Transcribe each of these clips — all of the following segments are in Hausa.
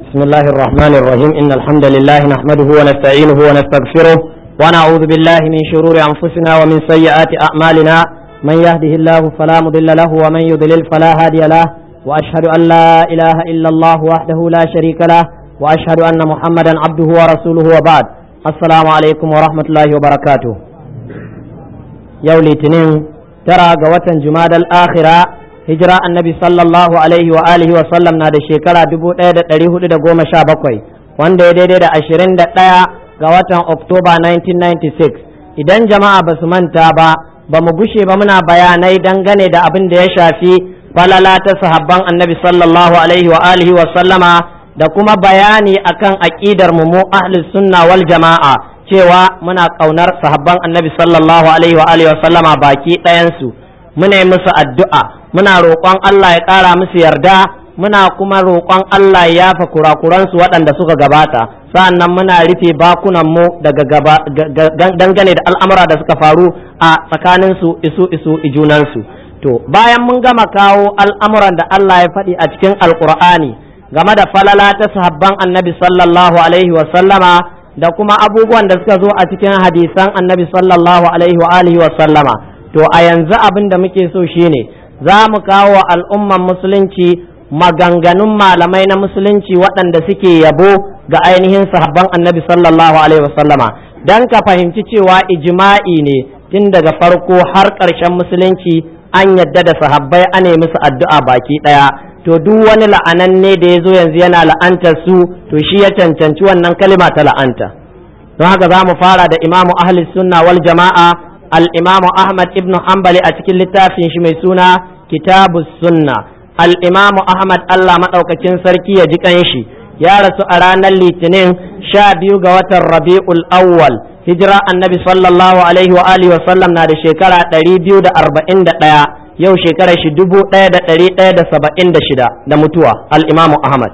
بسم الله الرحمن الرحيم إن الحمد لله نحمده ونستعينه ونستغفره ونعوذ بالله من شرور أنفسنا ومن سيئات أعمالنا من يهده الله فلا مضل له ومن يضلل فلا هادي له وأشهد أن لا إله إلا الله وحده لا شريك له وأشهد أن محمدا عبده ورسوله وبعد السلام عليكم ورحمة الله وبركاته يولي تنين ترى قوة جماد الآخرة hijira annabi sallallahu alaihi wa alihi wa sallam na da shekara dubu ɗaya da ɗari hudu da goma sha bakwai wanda ya daidai da ashirin da ɗaya ga watan oktoba 1996 idan jama'a ba su manta ba ba mu gushe ba muna bayanai dangane da abin da ya shafi falala ta sahabban annabi sallallahu alaihi wa alihi wa sallama da kuma bayani akan aƙidar mu mu ahlus sunna wal jama'a cewa muna ƙaunar sahabban annabi sallallahu alaihi wa alihi wa sallama baki ɗayansu muna yi musu addu'a muna roƙon Allah ya ƙara musu yarda muna kuma roƙon Allah ya yafa kurakuransu waɗanda suka gabata sa'annan muna rufe bakunanmu daga gaba dangane da al'amura da suka faru a tsakaninsu isu isu ijunansu to bayan mun gama kawo al'amuran da Allah ya faɗi a cikin alƙur'ani game da falala ta sahabban annabi sallallahu alaihi wa sallama da kuma abubuwan da suka zo a cikin hadisan annabi sallallahu alaihi wa alihi wa sallama to a yanzu abin da muke so shine za mu kawo al'umman musulunci maganganun malamai na musulunci waɗanda suke yabo ga ainihin sahabban annabi sallallahu alaihi wasallama don ka fahimci cewa ijma'i ne tun daga farko har ƙarshen musulunci an yadda da sahabbai ane musu addu'a baki ɗaya to duk wani la'ananne da ya zo yanzu yana la'antar su to shi ya cancanci wannan kalima ta la'anta don haka za mu fara da imamu ahli sunna wal jama'a الإمام أحمد ابن حنبل أتكل لتافين شمي سنة كتاب السنة الإمام أحمد الله مدوك سركي يجيكنشي يا رسول أرانا الليتنين شابيو قوات الربيع الأول هجرة النبي صلى الله عليه وآله وسلم نادي شكرا تريبيو دا أربعين دا yau shekarar shi dubu ɗaya da ɗari ɗaya da saba'in da shida da mutuwa al'imamu Ahmad.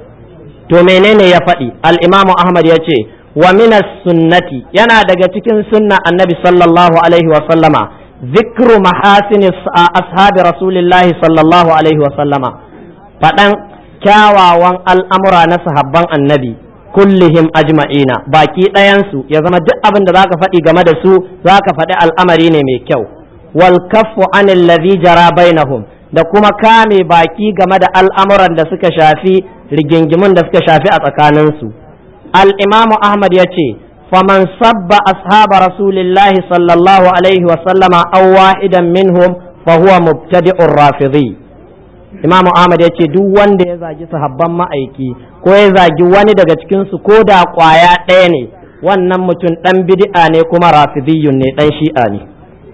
To menene ya faɗi? Al'imamu Ahmad ya ce, wa minas sunnati yana daga cikin sunna annabi sallallahu alaihi wa sallama zikru mahasini ashabi rasulillahi sallallahu alaihi wa sallama faɗan kyawawan al'amura na sahabban annabi kullihim ajma'ina baki ɗayansu ya zama duk abin da zaka faɗi game da su zaka faɗi al'amari ne mai kyau wal kaffu anil ladhi jara bainahum da kuma kame baki game da al'amuran da suka shafi rigingimun da suka shafi a tsakaninsu الإمام أحمد يتي فمن صب أصحاب رسول الله صلى الله عليه وسلم أو واحدا منهم فهو مبتدع الرافضي Imam Ahmad ya ce duk wanda ya zagi sahabban ma'aiki ko ya zagi wani daga cikinsu ko da ƙwaya ɗaya ne wannan mutum ɗan bid'a ne kuma rafidiyun ne ɗan shi'a ne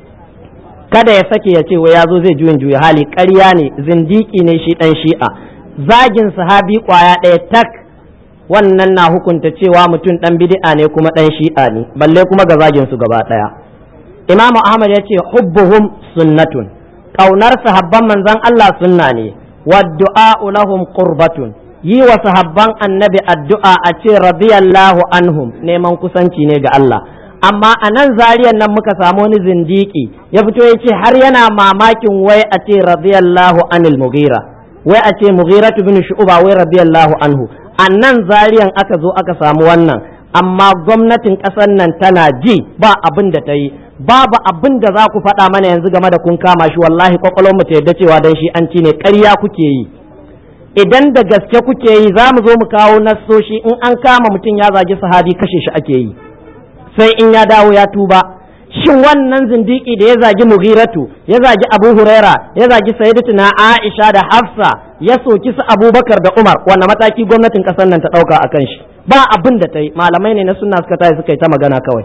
kada ya sake ya ce wai ya zo zai juyin juya hali ƙarya ne zindiki ne shi ɗan shi'a zagin sahabi ƙwaya ɗaya tak wannan na hukunta cewa mutum ɗan bid'a ne kuma ɗan shi'a ne balle kuma ga zagin su gaba ɗaya imamu ahmad ya ce hubbuhum sunnatun ƙaunar sahabban manzon Allah sunna ne wadda'a'u lahum qurbatun yi wa sahabban annabi addu'a a ce radiyallahu anhum neman kusanci ne ga Allah amma a nan zariyan nan muka samu wani zindiki ya fito ya ce har yana mamakin wai a ce radiyallahu anil mughira wai a ce mughiratu bin shu'ba wai radiyallahu anhu a nan zariyan aka zo aka samu wannan amma gwamnatin ƙasar nan tana ji ba abin da ta yi babu abin da za ku faɗa mana yanzu game da kun kama shi wallahi kwakwalwar mu ta yadda cewa dan shi an ci ne ƙarya kuke yi idan da gaske kuke yi za mu zo mu kawo nassoshi in an kama mutum ya zagi sahabi kashe shi ake yi sai in ya dawo ya tuba shin wannan zindiki da ya zagi mughiratu ya zagi abu huraira ya zagi sayyidatuna aisha da hafsa ya soki su abubakar da umar wannan mataki gwamnatin kasar nan ta dauka akan shi ba abin da ta yi malamai ne na sunna suka tayi suka yi ta magana kawai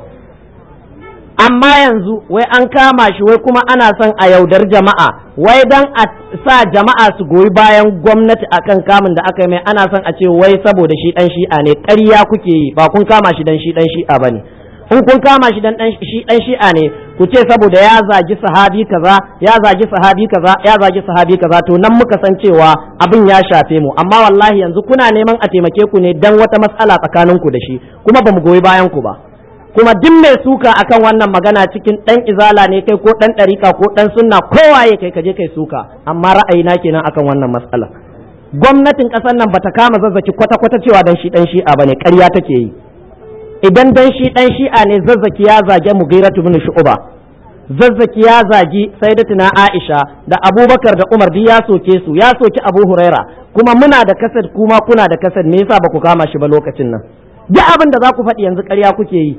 amma yanzu wai an kama shi wai kuma ana son a yaudar jama'a wai dan a sa jama'a su goyi bayan gwamnati akan kamun da aka yi mai ana son a ce wai saboda shi dan shi'a ne ƙarya kuke yi ba kun kama shi dan shi dan shi'a bane in kun kama shi dan shi dan shi'a ne ku ce saboda ya zagi sahabi kaza ya zagi sahabi kaza ya zagi sahabi kaza to nan muka san cewa abin ya shafe mu amma wallahi yanzu kuna neman a taimake ku ne dan wata matsala tsakanin ku da shi kuma bamu goyi bayan ku ba kuma duk mai suka akan wannan magana cikin dan izala ne kai ko dan ɗarika ko dan sunna kowaye kai kaje kai suka amma ra'ayina kenan akan wannan matsala gwamnatin ƙasar nan bata kama zazzaki kwata-kwata cewa dan shi dan shi'a bane ƙarya take yi idan dan shi dan shi'a ne zazzaki ya zage Mughiratu bin Shu'ba zazzaki ya zagi Sayyidatuna Aisha da Abubakar da Umar duk ya soke su ya soki Abu Huraira kuma muna da kasad kuma kuna da kasad me yasa ba ku kama shi ba lokacin nan duk abin da za ku faɗi yanzu ƙarya kuke yi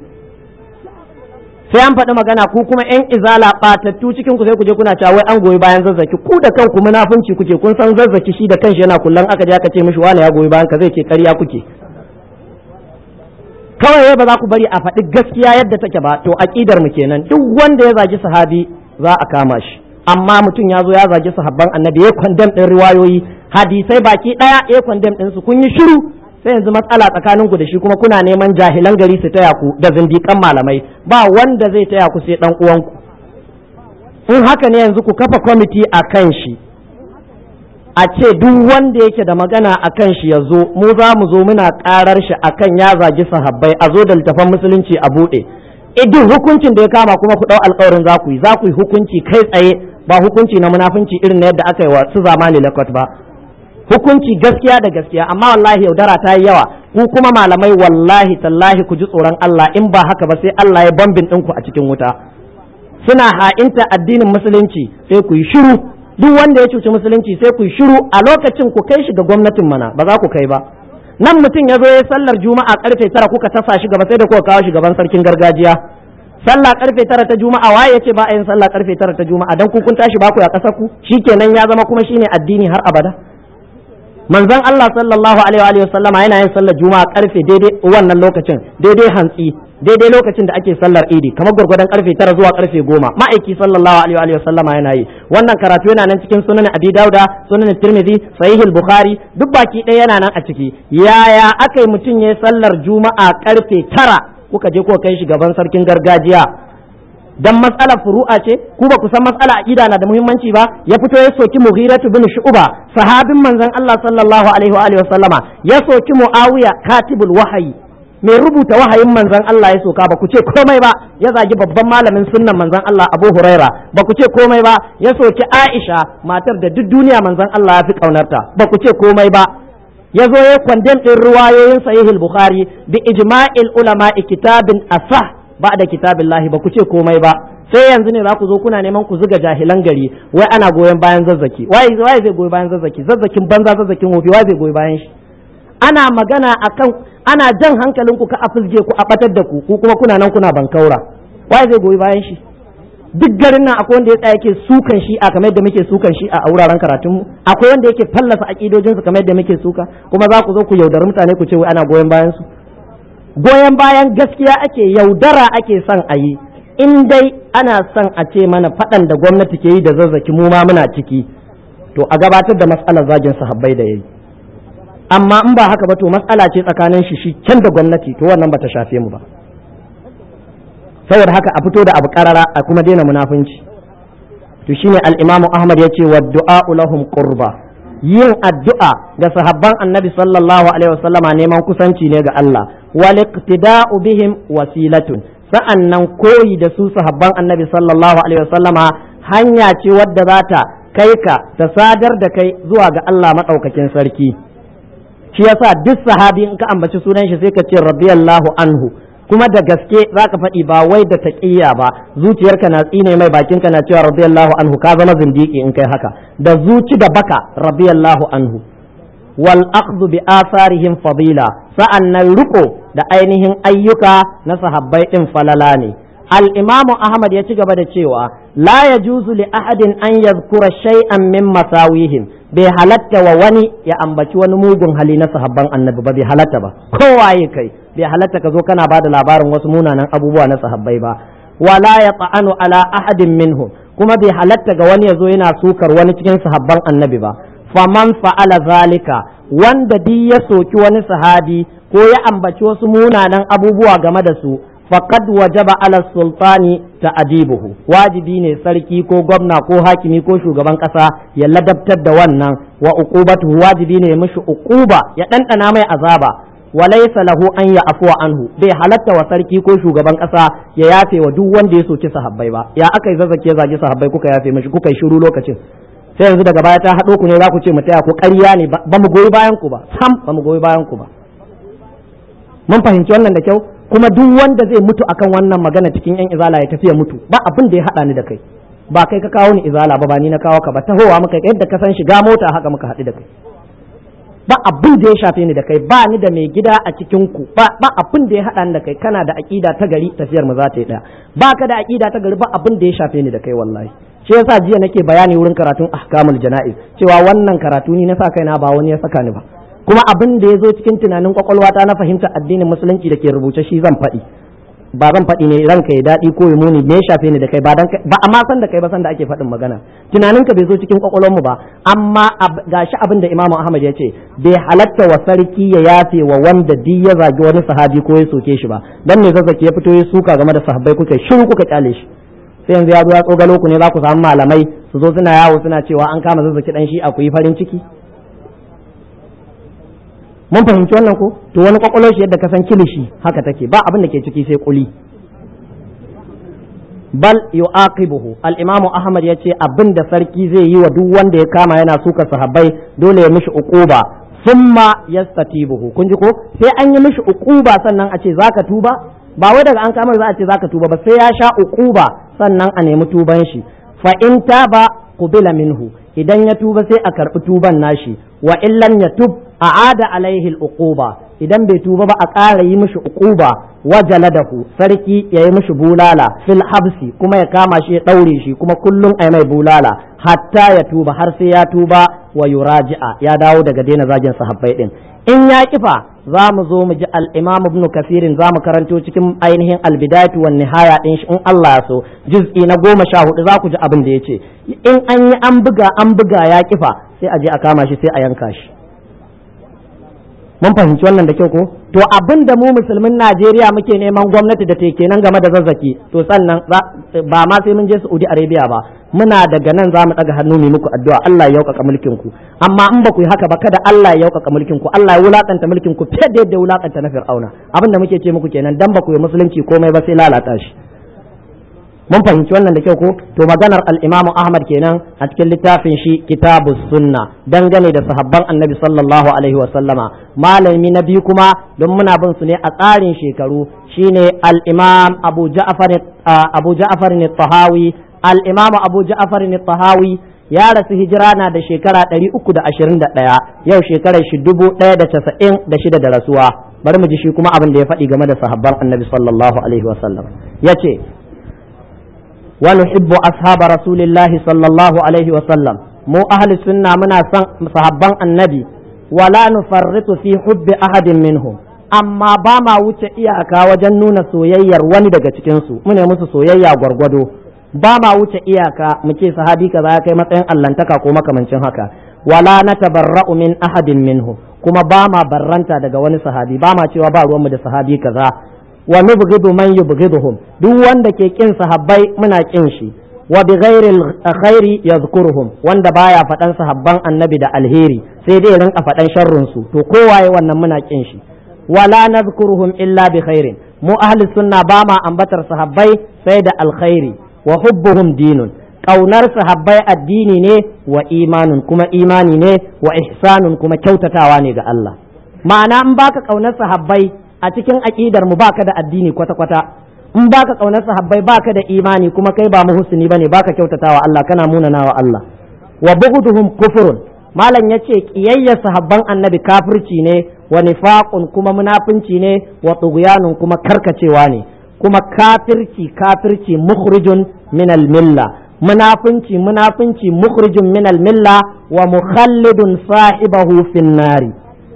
sai an faɗi magana ku kuma yan izala ɓatattu cikin ku sai ku je kuna cewa wai an goyi bayan zazzaki ku da kanku munafunci kuke kun san zazzaki shi da kanshi yana kullan aka je aka ce mishi wani ya goyi bayan ka zai ce ƙarya kuke kawai ba za ku bari a faɗi gaskiya yadda take ba to aƙidar mu kenan duk wanda ya zagi sahabi za a kama shi amma mutum ya zo ya zagi sahabban annabi ya kwandam ɗin riwayoyi hadisai baki ɗaya ya kwandam ɗin su kun yi shiru sai yanzu matsala tsakanin ku da shi kuma kuna neman jahilan gari su taya ku da zindikan malamai ba wanda zai taya ku sai dan uwanku in haka ne yanzu ku kafa kwamiti a kan shi a ce duk wanda yake da magana a kan shi ya zo mu za mu zo muna karar shi a kan ya zagi sahabbai a zo da littafan musulunci a buɗe idin hukuncin da ya kama kuma ku ɗau alkawarin za ku yi za ku yi hukunci kai tsaye ba hukunci na munafunci irin na yadda aka yi wa su zamani lakot ba hukunci gaskiya da gaskiya amma wallahi yaudara ta yi yawa ku kuma malamai wallahi tallahi ku ji tsoron Allah in ba haka ba sai Allah ya bambin ɗinku a cikin wuta suna ha'inta addinin musulunci sai ku yi shiru duk wanda ya cuci musulunci sai ku yi shiru a lokacin ku kai shi ga gwamnatin mana ba za ku kai ba nan mutum ya zo ya sallar juma'a karfe tara kuka tasa shi gaba sai da kuka kawo shi gaban sarkin gargajiya sallah karfe tara ta juma'a waye ya ce ba a yin sallah karfe tara ta juma'a dan ku kun tashi ba ku ya kasar ku shikenan ya zama kuma shine addini har abada manzon Allah sallallahu alaihi wa sallama yana yin sallar juma'a karfe daidai wannan lokacin daidai hantsi daidai lokacin da ake sallar idi kamar gwargwadon karfe tara zuwa karfe goma ma'aiki sallallahu alaihi wa sallama yana yi wannan karatu yana nan cikin sunan abi dauda sunan tirmidhi sahih bukhari duk baki ɗaya yana nan a ciki yaya aka yi mutum ya sallar juma'a karfe tara kuka je kuka kai shi gaban sarkin gargajiya dan matsalar furu'a ce ku ba ku san matsala aqida na da muhimmanci ba ya fito ya soki Mughiratu bin Shu'ba sahabin manzon Allah sallallahu alaihi wa alihi wasallama ya soki Muawiya katibul wahayi mai rubuta wahayin manzon Allah ya soka ba ku ce komai ba ya zagi babban malamin sunnan manzon Allah Abu Huraira ba ku ce komai ba ya soki Aisha matar da duk duniya manzon Allah ya fi kaunarta ba ku ce komai ba ya zo ya kwandem ɗin ruwayoyin sahihul bukhari bi ijma'il ulama'i kitabin asah ba da kitabin lahi ba ku ce komai ba sai yanzu ne za ku zo kuna neman ku zuga jahilan gari wai ana goyon bayan zazzaki waye waye zai goyi bayan zazzaki zazzakin banza zazzakin wofi waye zai goyi bayan shi ana magana akan ana jan hankalinku ka a fizge ku a batar da ku ku kuma kuna nan kuna bankaura waye zai goyi bayan shi duk garin nan akwai wanda ya tsaya yake sukan shi a kamar yadda muke sukan shi a wuraren karatun mu akwai wanda yake fallasa akidojin su kamar yadda muke suka kuma za ku zo ku yaudari mutane ku ce wai ana goyon bayan su goyon bayan gaskiya ake yaudara ake son a yi in dai ana son a ce mana faɗan da gwamnati ke yi da zazzaki mu ma muna ciki to a gabatar da matsalar zagin sahabbai da yayi amma in ba haka ba to matsala ce tsakanin shi shi can da gwamnati to wannan bata shafe mu ba saboda haka a fito da abu karara a kuma daina munafunci to shine al-Imam Ahmad yace wa du'a lahum qurba yin addu'a ga sahabban Annabi sallallahu alaihi wasallama neman kusanci ne ga Allah wal iqtida'u bihim wasilatun sa'annan koyi da su sahabban Annabi sallallahu alaihi wasallama hanya ce wadda za ta kai ka ta sadar da kai zuwa ga Allah madaukakin sarki shi yasa duk sahabi in ka ambaci sunan shi sai ka ce radiyallahu anhu kuma da gaske za ka faɗi ba wai da taƙiyya ba zuciyarka na tsine mai bakinka na cewa radiyallahu anhu ka zama zindiki in kai haka da zuci da baka radiyallahu anhu wal akhdhu bi atharihim fadila sa'annan riko da ainihin ayyuka na sahabbai din falala ne al imamu ahmad ya ci gaba da cewa la yajuzu li ahadin an yadhkura shay'an min masawihim bai halatta wa wani ya ambaci wani mugun hali na sahabban annabi ba bai halatta ba kowaye kai bai halatta ka zo kana ba da labarin wasu munanan abubuwa na sahabbai ba wala ya ta'anu ala ahadin minhum kuma bai halatta ga wani ya zo yana sukar wani cikin sahabban annabi ba faman fa'ala zalika wanda di ya soki wani sahabi ko ya ambaci wasu munanan abubuwa game da su faqad wajaba ala sultani ta'dibuhu wajibi ne sarki ko gwamna ko hakimi ko shugaban kasa ya ladabtar da wannan wa uqubatu wajibi ne ya mishi uquba ya dandana mai azaba walaysa lahu an ya afuwa anhu bai halatta wa sarki ko shugaban kasa ya yafe wa duk wanda ya soki sahabbai ba ya aka yi zazzake zage sahabbai kuka yafe mishi kuka yi shiru lokacin sai yanzu daga baya ta haɗo ku ne za ku ce mu taya ku ƙarya ne ba mu goyi bayan ku ba sam ba mu goyi bayan ku ba mun fahimci wannan da kyau kuma duk wanda zai mutu akan wannan magana cikin yan izala ya tafi ya mutu ba abin da ya haɗa ni da kai ba kai ka kawo ni izala ba ba ni na kawo ka ba tahowa muka yadda ka san shiga mota haka muka haɗu da kai ba abin da ya shafe ni da kai ba ni da mai gida a cikin ku ba ba abin da ya haɗa ni da kai kana da aƙida ta gari tafiyar mu za ta yi ɗaya ba ka da aƙida ta gari ba abin da ya shafe ni da kai wallahi shi yasa jiya nake bayani wurin karatun ahkamul jana'iz cewa wannan karatu ni na sa kaina ba wani ya saka ni ba kuma abin da ya zo cikin tunanin kwakwalwata na fahimtar addinin musulunci da ke rubuce shi zan faɗi ba zan faɗi ne ranka ya daɗi ko ya muni me ya shafe ni da kai ba dan ba amma san da kai ba san da ake faɗin magana tunaninka bai zo cikin kwakwalwarmu ba amma gashi abin da Imam Ahmad ya ce bai halatta wa sarki ya yafe wa wanda di ya zagi wani sahabi ko ya soke shi ba dan ne zazzaki ya fito ya suka game da sahabbai kuka shiru kuka kyale shi sai yanzu ya zo ya tsogalo ku ne za ku samu malamai su zo suna yawo suna cewa an kama zazzaki dan shi akwai farin ciki mun fahimci wannan ko to wani kwakwalwar shi yadda ka san kilishi haka take ba abin da ke ciki sai kuli bal yu'aqibuhu al-imam ahmad yace abin da sarki zai yi wa duk wanda ya kama yana suka sahabbai dole ya mishi uquba thumma yastatibuhu kun ji ko sai an yi mishi uquba sannan a ce zaka tuba ba wai daga an kama za a ce zaka tuba ba sai ya sha uquba sannan a nemi tuban shi fa in taba qubila minhu idan ya tuba sai a karbi tuban nashi wa illam yatub a'ada alaihi al-uquba idan bai tuba ba a ƙara yi mishi uquba wa jaladahu sarki ya yi mishi bulala fil habsi kuma ya kama shi ya ɗaure shi kuma kullum ai mai bulala hatta ya tuba har sai ya tuba wa yuraji'a ya dawo daga daina zagin sahabbai din in ya kifa za mu zo mu ji al-imam ibn kafirin za mu karanto cikin ainihin al-bidayatu wan nihaya din shi in Allah ya so juz'i na goma sha hudu za ku ji abin da yace in an yi an buga an buga ya kifa sai a je a kama shi sai a yanka shi mun fahimci wannan da kyau ko to abin da mu musulmin Najeriya muke neman gwamnati da take kenan game da zazzaki to sannan ba ma sai mun je Saudi Arabia ba muna daga nan za mu daga hannu mu muku addu'a Allah ya yaukaka mulkin ku amma in ba ku yi haka ba kada Allah ya yaukaka mulkin ku Allah ya wulakanta mulkin ku fiye da yadda wulakanta na Fir'auna abin da muke ce muku kenan dan ba ku yi musulunci komai ba sai lalata shi mun fahimci wannan da kyau ko to maganar al-Imam Ahmad kenan a cikin littafin shi Kitabus Sunna dangane da sahabban Annabi sallallahu alaihi wa sallama malami na biyu kuma don muna bin su ne a tsarin shekaru shine al-Imam Abu Ja'far Abu Ja'far tahawi al-Imam Abu Ja'far tahawi ya rasu hijira na da shekara 321 yau shekarar shi 1096 da rasuwa bari mu ji shi kuma abin da ya faɗi game da sahabban Annabi sallallahu alaihi wa sallam yace ونحب أصحاب رسول الله صلى الله عليه وسلم مو أهل السنة منا صحابان النبي ولا نفرط في حب أحد منهم amma ba ma wuce iyaka wajen nuna soyayyar wani daga cikinsu mune musu soyayya gwargwado ba ma wuce iyaka mu ce sahabi kaza ya kai matsayin allantaka ko makamancin haka wala na tabarra'u min ahadin minhu kuma ba ma barranta daga wani sahabi ba ma cewa ba ruwanmu da sahabi kaza wa nubghidu man yubghiduhum duk wanda ke kin sahabbai muna kin shi wa bi ghairi khairi yadhkuruhum wanda baya faɗan sahabban annabi da alheri sai dai rinka faɗan sharrun su to kowaye wannan muna kin shi wala nadhkuruhum illa bi khairin mu ahli sunna ba ma ambatar sahabbai sai da alkhairi wa hubbuhum dinun kaunar sahabbai addini ne wa imanun kuma imani ne wa ihsanun kuma kyautatawa ne ga Allah ma'ana in baka kaunar sahabbai a cikin aƙidar mu baka da addini kwata-kwata in baka kaunar sahabbai baka da imani kuma kai ba muhsini bane baka kyautatawa Allah kana munanawa Allah wa bughduhum kufrun malam yace kiyayya sahabban annabi kafirci ne wa nifaqun kuma munafinci ne wa tughyanun kuma karkacewa ne kuma kafirci kafirci mukhrijun min al-milla munafinci munafinci mukhrijun min al-milla wa mukhallidun sahibahu fin nari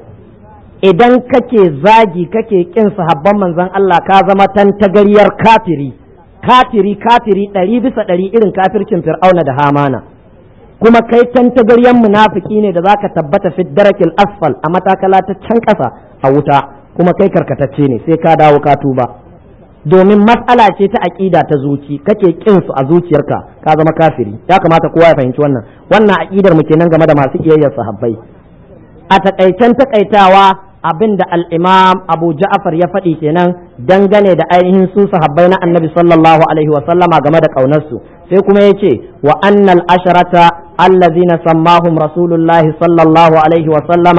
idan kake zagi kake kin sahabban manzon Allah ka zama tantagariyar kafiri kafiri kafiri ɗari bisa ɗari irin kafircin fir'auna da hamana kuma kai tantagariyar munafiki ne da zaka tabbata fi darakil asfal a matakala ta can ƙasa a wuta kuma kai karkatacce ne sai ka dawo ka tuba domin matsala ce ta aƙida ta zuci kake kin su a zuciyarka ka zama kafiri ya kamata kowa ya fahimci wannan wannan aƙidar mu kenan game da masu kiyayyar sahabbai a takaicen takaitawa abin da al'imam abu ja'afar ya faɗi kenan dangane da ainihin su sahabbai na annabi sallallahu alaihi wasallama game da ƙaunarsu sai kuma ya ce wa annal asharata الذين سماهم رسول الله صلى الله عليه وسلم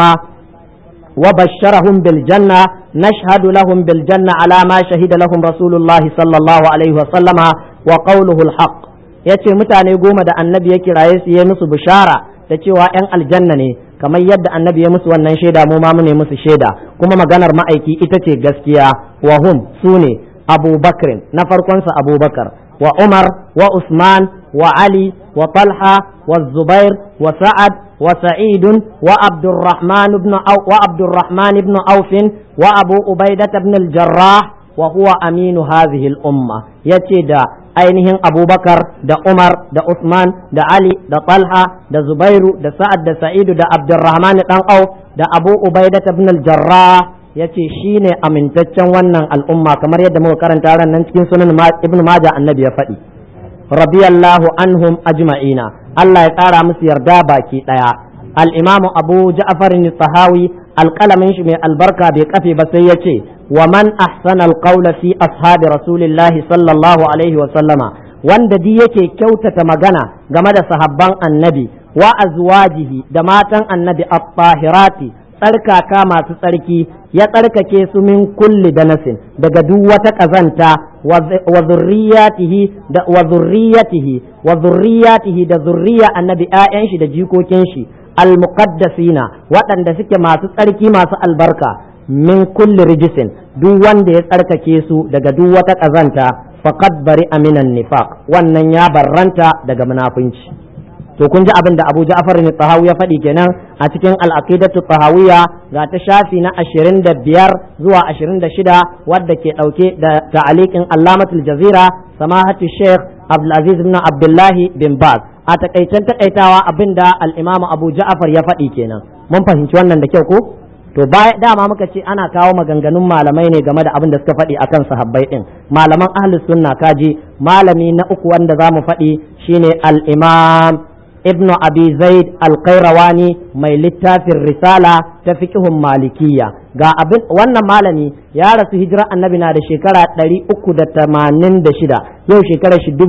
وبشرهم بالجنة نشهد لهم بالجنة على ما شهد لهم رسول الله صلى الله عليه وسلم وقوله الحق yace mutane goma da annabi ya kiraye su ya musu bishara da cewa 'yan aljanna ne kamar yadda annabi ya musu wannan shaida mu ma mu ne musu shaida kuma maganar ma'aiki ita ce gaskiya wa hum su ne abubakar na farkonsa abubakar wa umar wa usman wa ali wa talha wa zubair wa sa'ad wa sa'idun wa abdurrahman ibn wa abdurrahman ibn auf wa abu ubaidah ibn al-jarrah wa huwa aminu hadhihi al-umma yace da ainihin abubakar da umar da usman da ali da talha da zubairu da sa'ad da sa'idu da abdurrahman dan au da abu ubaidah ibn al-jarrah yace shine amintaccen wannan al'umma kamar yadda muka karanta ran nan cikin sunan ibn majah annabi ya faɗi radiyallahu anhum ajma'ina Allah ya ƙara musu yarda baki ɗaya al-imamu abu ja'far tahawi alƙalamin shi mai albarka bai kafe ba sai ya ce wa man ahsana alqawla fi ashabi rasulillahi sallallahu alaihi wa sallama wanda di yake kyautata magana game da sahabban annabi wa azwajihi da matan annabi at-tahirati tsarkaka masu tsarki ya tsarkake su min kulli danasin daga duk wata kazanta wa zurriyatihi da wa zurriyatihi wa zurriyatihi da zurriya annabi ƴaƴan shi da jikokin shi almuqaddasina waɗanda suke masu tsarki masu albarka min kulli rijisin duk wanda ya tsarkake su daga duk wata ƙazanta faqad bari aminan nifaq wannan ya barranta daga munafunci to kun ji abin da Abu Ja'far ne Tahawi ya faɗi kenan a cikin al-aqidatu tahawiyya ga ta shafi na 25 zuwa 26 wadda ke ɗauke da ta'aliqin Allamatul Jazira samahatu Sheikh Abdul Aziz ibn Abdullah bin Baz a takaicen takaitawa abin da al-Imam Abu Ja'far ya faɗi kenan mun fahimci wannan da kyau ko to baya dama muka ce ana kawo maganganun malamai ne game da abin da suka faɗi akan sahabbai din malaman ahlus sunna kaji malami na uku wanda zamu faɗi shine al-Imam ibn abi zaid alqairawani mai littafin risala ta fiqhun malikiyya ga abin wannan malami ya rasu hijira annabi na da shekara 386 yau shekara shi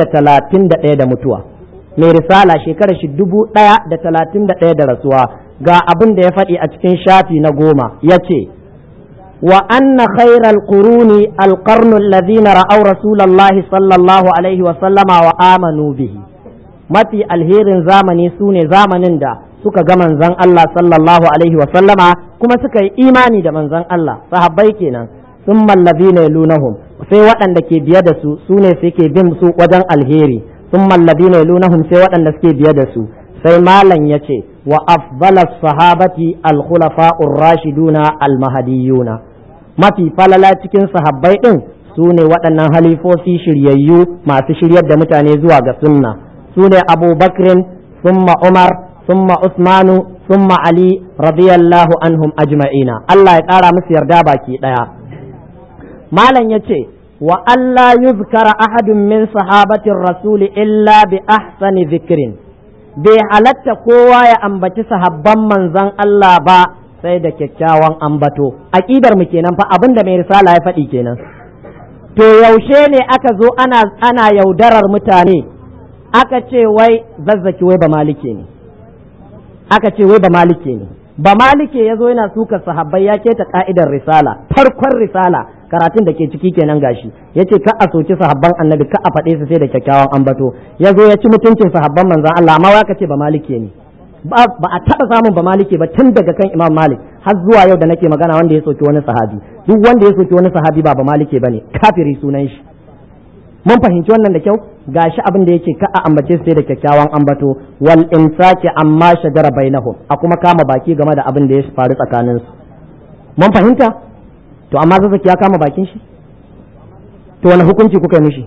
1031 da mutuwa mai risala shekara shi 1031 da rasuwa ga abin da ya faɗi a cikin shafi na goma ya ce wa anna khairal quruni alqarnu alladhina ra'aw rasulallahi sallallahu alaihi wa sallama wa amanu bihi mafi alherin zamani su ne zamanin da suka ga manzan Allah sallallahu alaihi wa sallama kuma suka yi imani da manzan Allah sahabbai kenan sun mallabi ne lunahum sai waɗanda ke biye da su su ne suke bin su wajen alheri sun mallabi ne lunahum sai waɗanda suke biye da su sai malam ya ce wa afdala sahabati al-khulafa'ur rashiduna al-mahdiyuna mafi falala cikin sahabbai din su ne waɗannan halifofi shiryayyu masu shiryar da mutane zuwa ga sunna su ne abubakrin summa umar summa usmanu summa ali radiyallahu anhum ajma'ina Allah ya ƙara musu yarda baki ɗaya malam ya ce wa Allah yuzkara ahadun min sahabatin rasuli illa bi ahsani zikrin bai halatta kowa ya ambaci sahabban manzon Allah ba sai da kyakkyawan ambato aƙidar mu kenan fa abinda mai risala ya faɗi kenan to yaushe ne aka zo ana ana yaudarar mutane aka ce wai zazzaki wai ba malike ne aka ce wai ba malike ne ba malike ya zo yana suka sahabbai ya keta ka'idar risala farkon risala karatun da ke ciki kenan gashi ya ce ka a soki sahabban annabi ka a faɗe su sai da kyakkyawan ambato ya zo ya ci mutuncin sahabban manzan Allah amma ya ce ba malike ne ba a taɓa samun ba malike ba tun daga kan imam malik har zuwa yau da nake magana wanda ya soki wani sahabi duk wanda ya soki wani sahabi ba ba malike bane kafiri sunan shi mun fahimci wannan da kyau gashi abin da yake ka a ambace sai da kyakkyawan ambato wal imsaki amma shajara bainahum a kuma kama baki game da abin da ya faru tsakanin su mun fahimta to amma zazzaki ya kama bakin shi to wani hukunci kuka yi mishi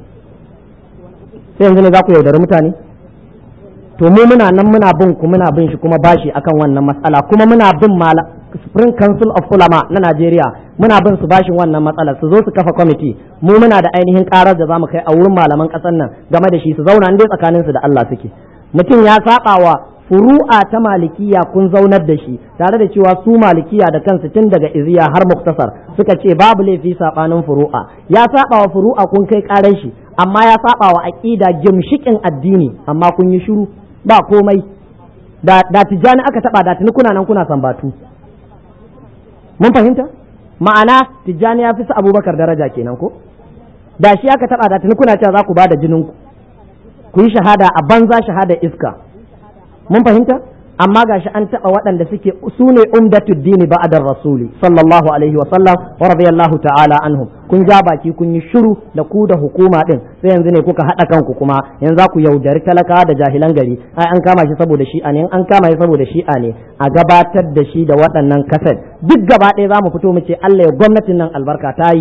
sai yanzu ne za ku yaudari mutane to mu muna nan muna bin ku muna bin shi kuma bashi akan wannan matsala kuma muna bin mala Spring Council of Ulama na Najeriya muna bin su bashin wannan matsalar su zo su kafa kwamiti mu muna da ainihin karar da zamu kai a wurin malaman kasar nan game da shi su zauna dai tsakanin su da Allah suke mutum ya saba wa furu'a ta malikiya kun zaunar da shi tare da cewa su malikiya da kansu tun daga iziya har muktasar suka ce babu laifi sabanin furu'a ya saba wa furu'a kun kai karar shi amma ya saba wa aqida gimshikin addini amma kun yi shiru ba komai da da tijjani aka taba da tuni kuna nan kuna sambatu mun fahimta ma'ana tijjani ya fi su abubakar daraja kenan ko da shi aka taba da tuni kuna cewa za ku ba da jinin ku ku yi shahada a banza shahada iska mun fahimta amma gashi an taba waɗanda suke su ne umdatud dini ba'da rasuli sallallahu alaihi wa sallam wa radiyallahu ta'ala anhum kun ja baki kun yi shiru da ku da hukuma din sai yanzu ne kuka hada kanku kuma yanzu za ku yaudari talakawa da jahilan gari ai an kama shi saboda shi'a ne an kama shi saboda shi'a ne a gabatar da shi da waɗannan kaset duk gaba ɗaya za mu fito mu ce Allah ya gwamnatin nan albarka ta yi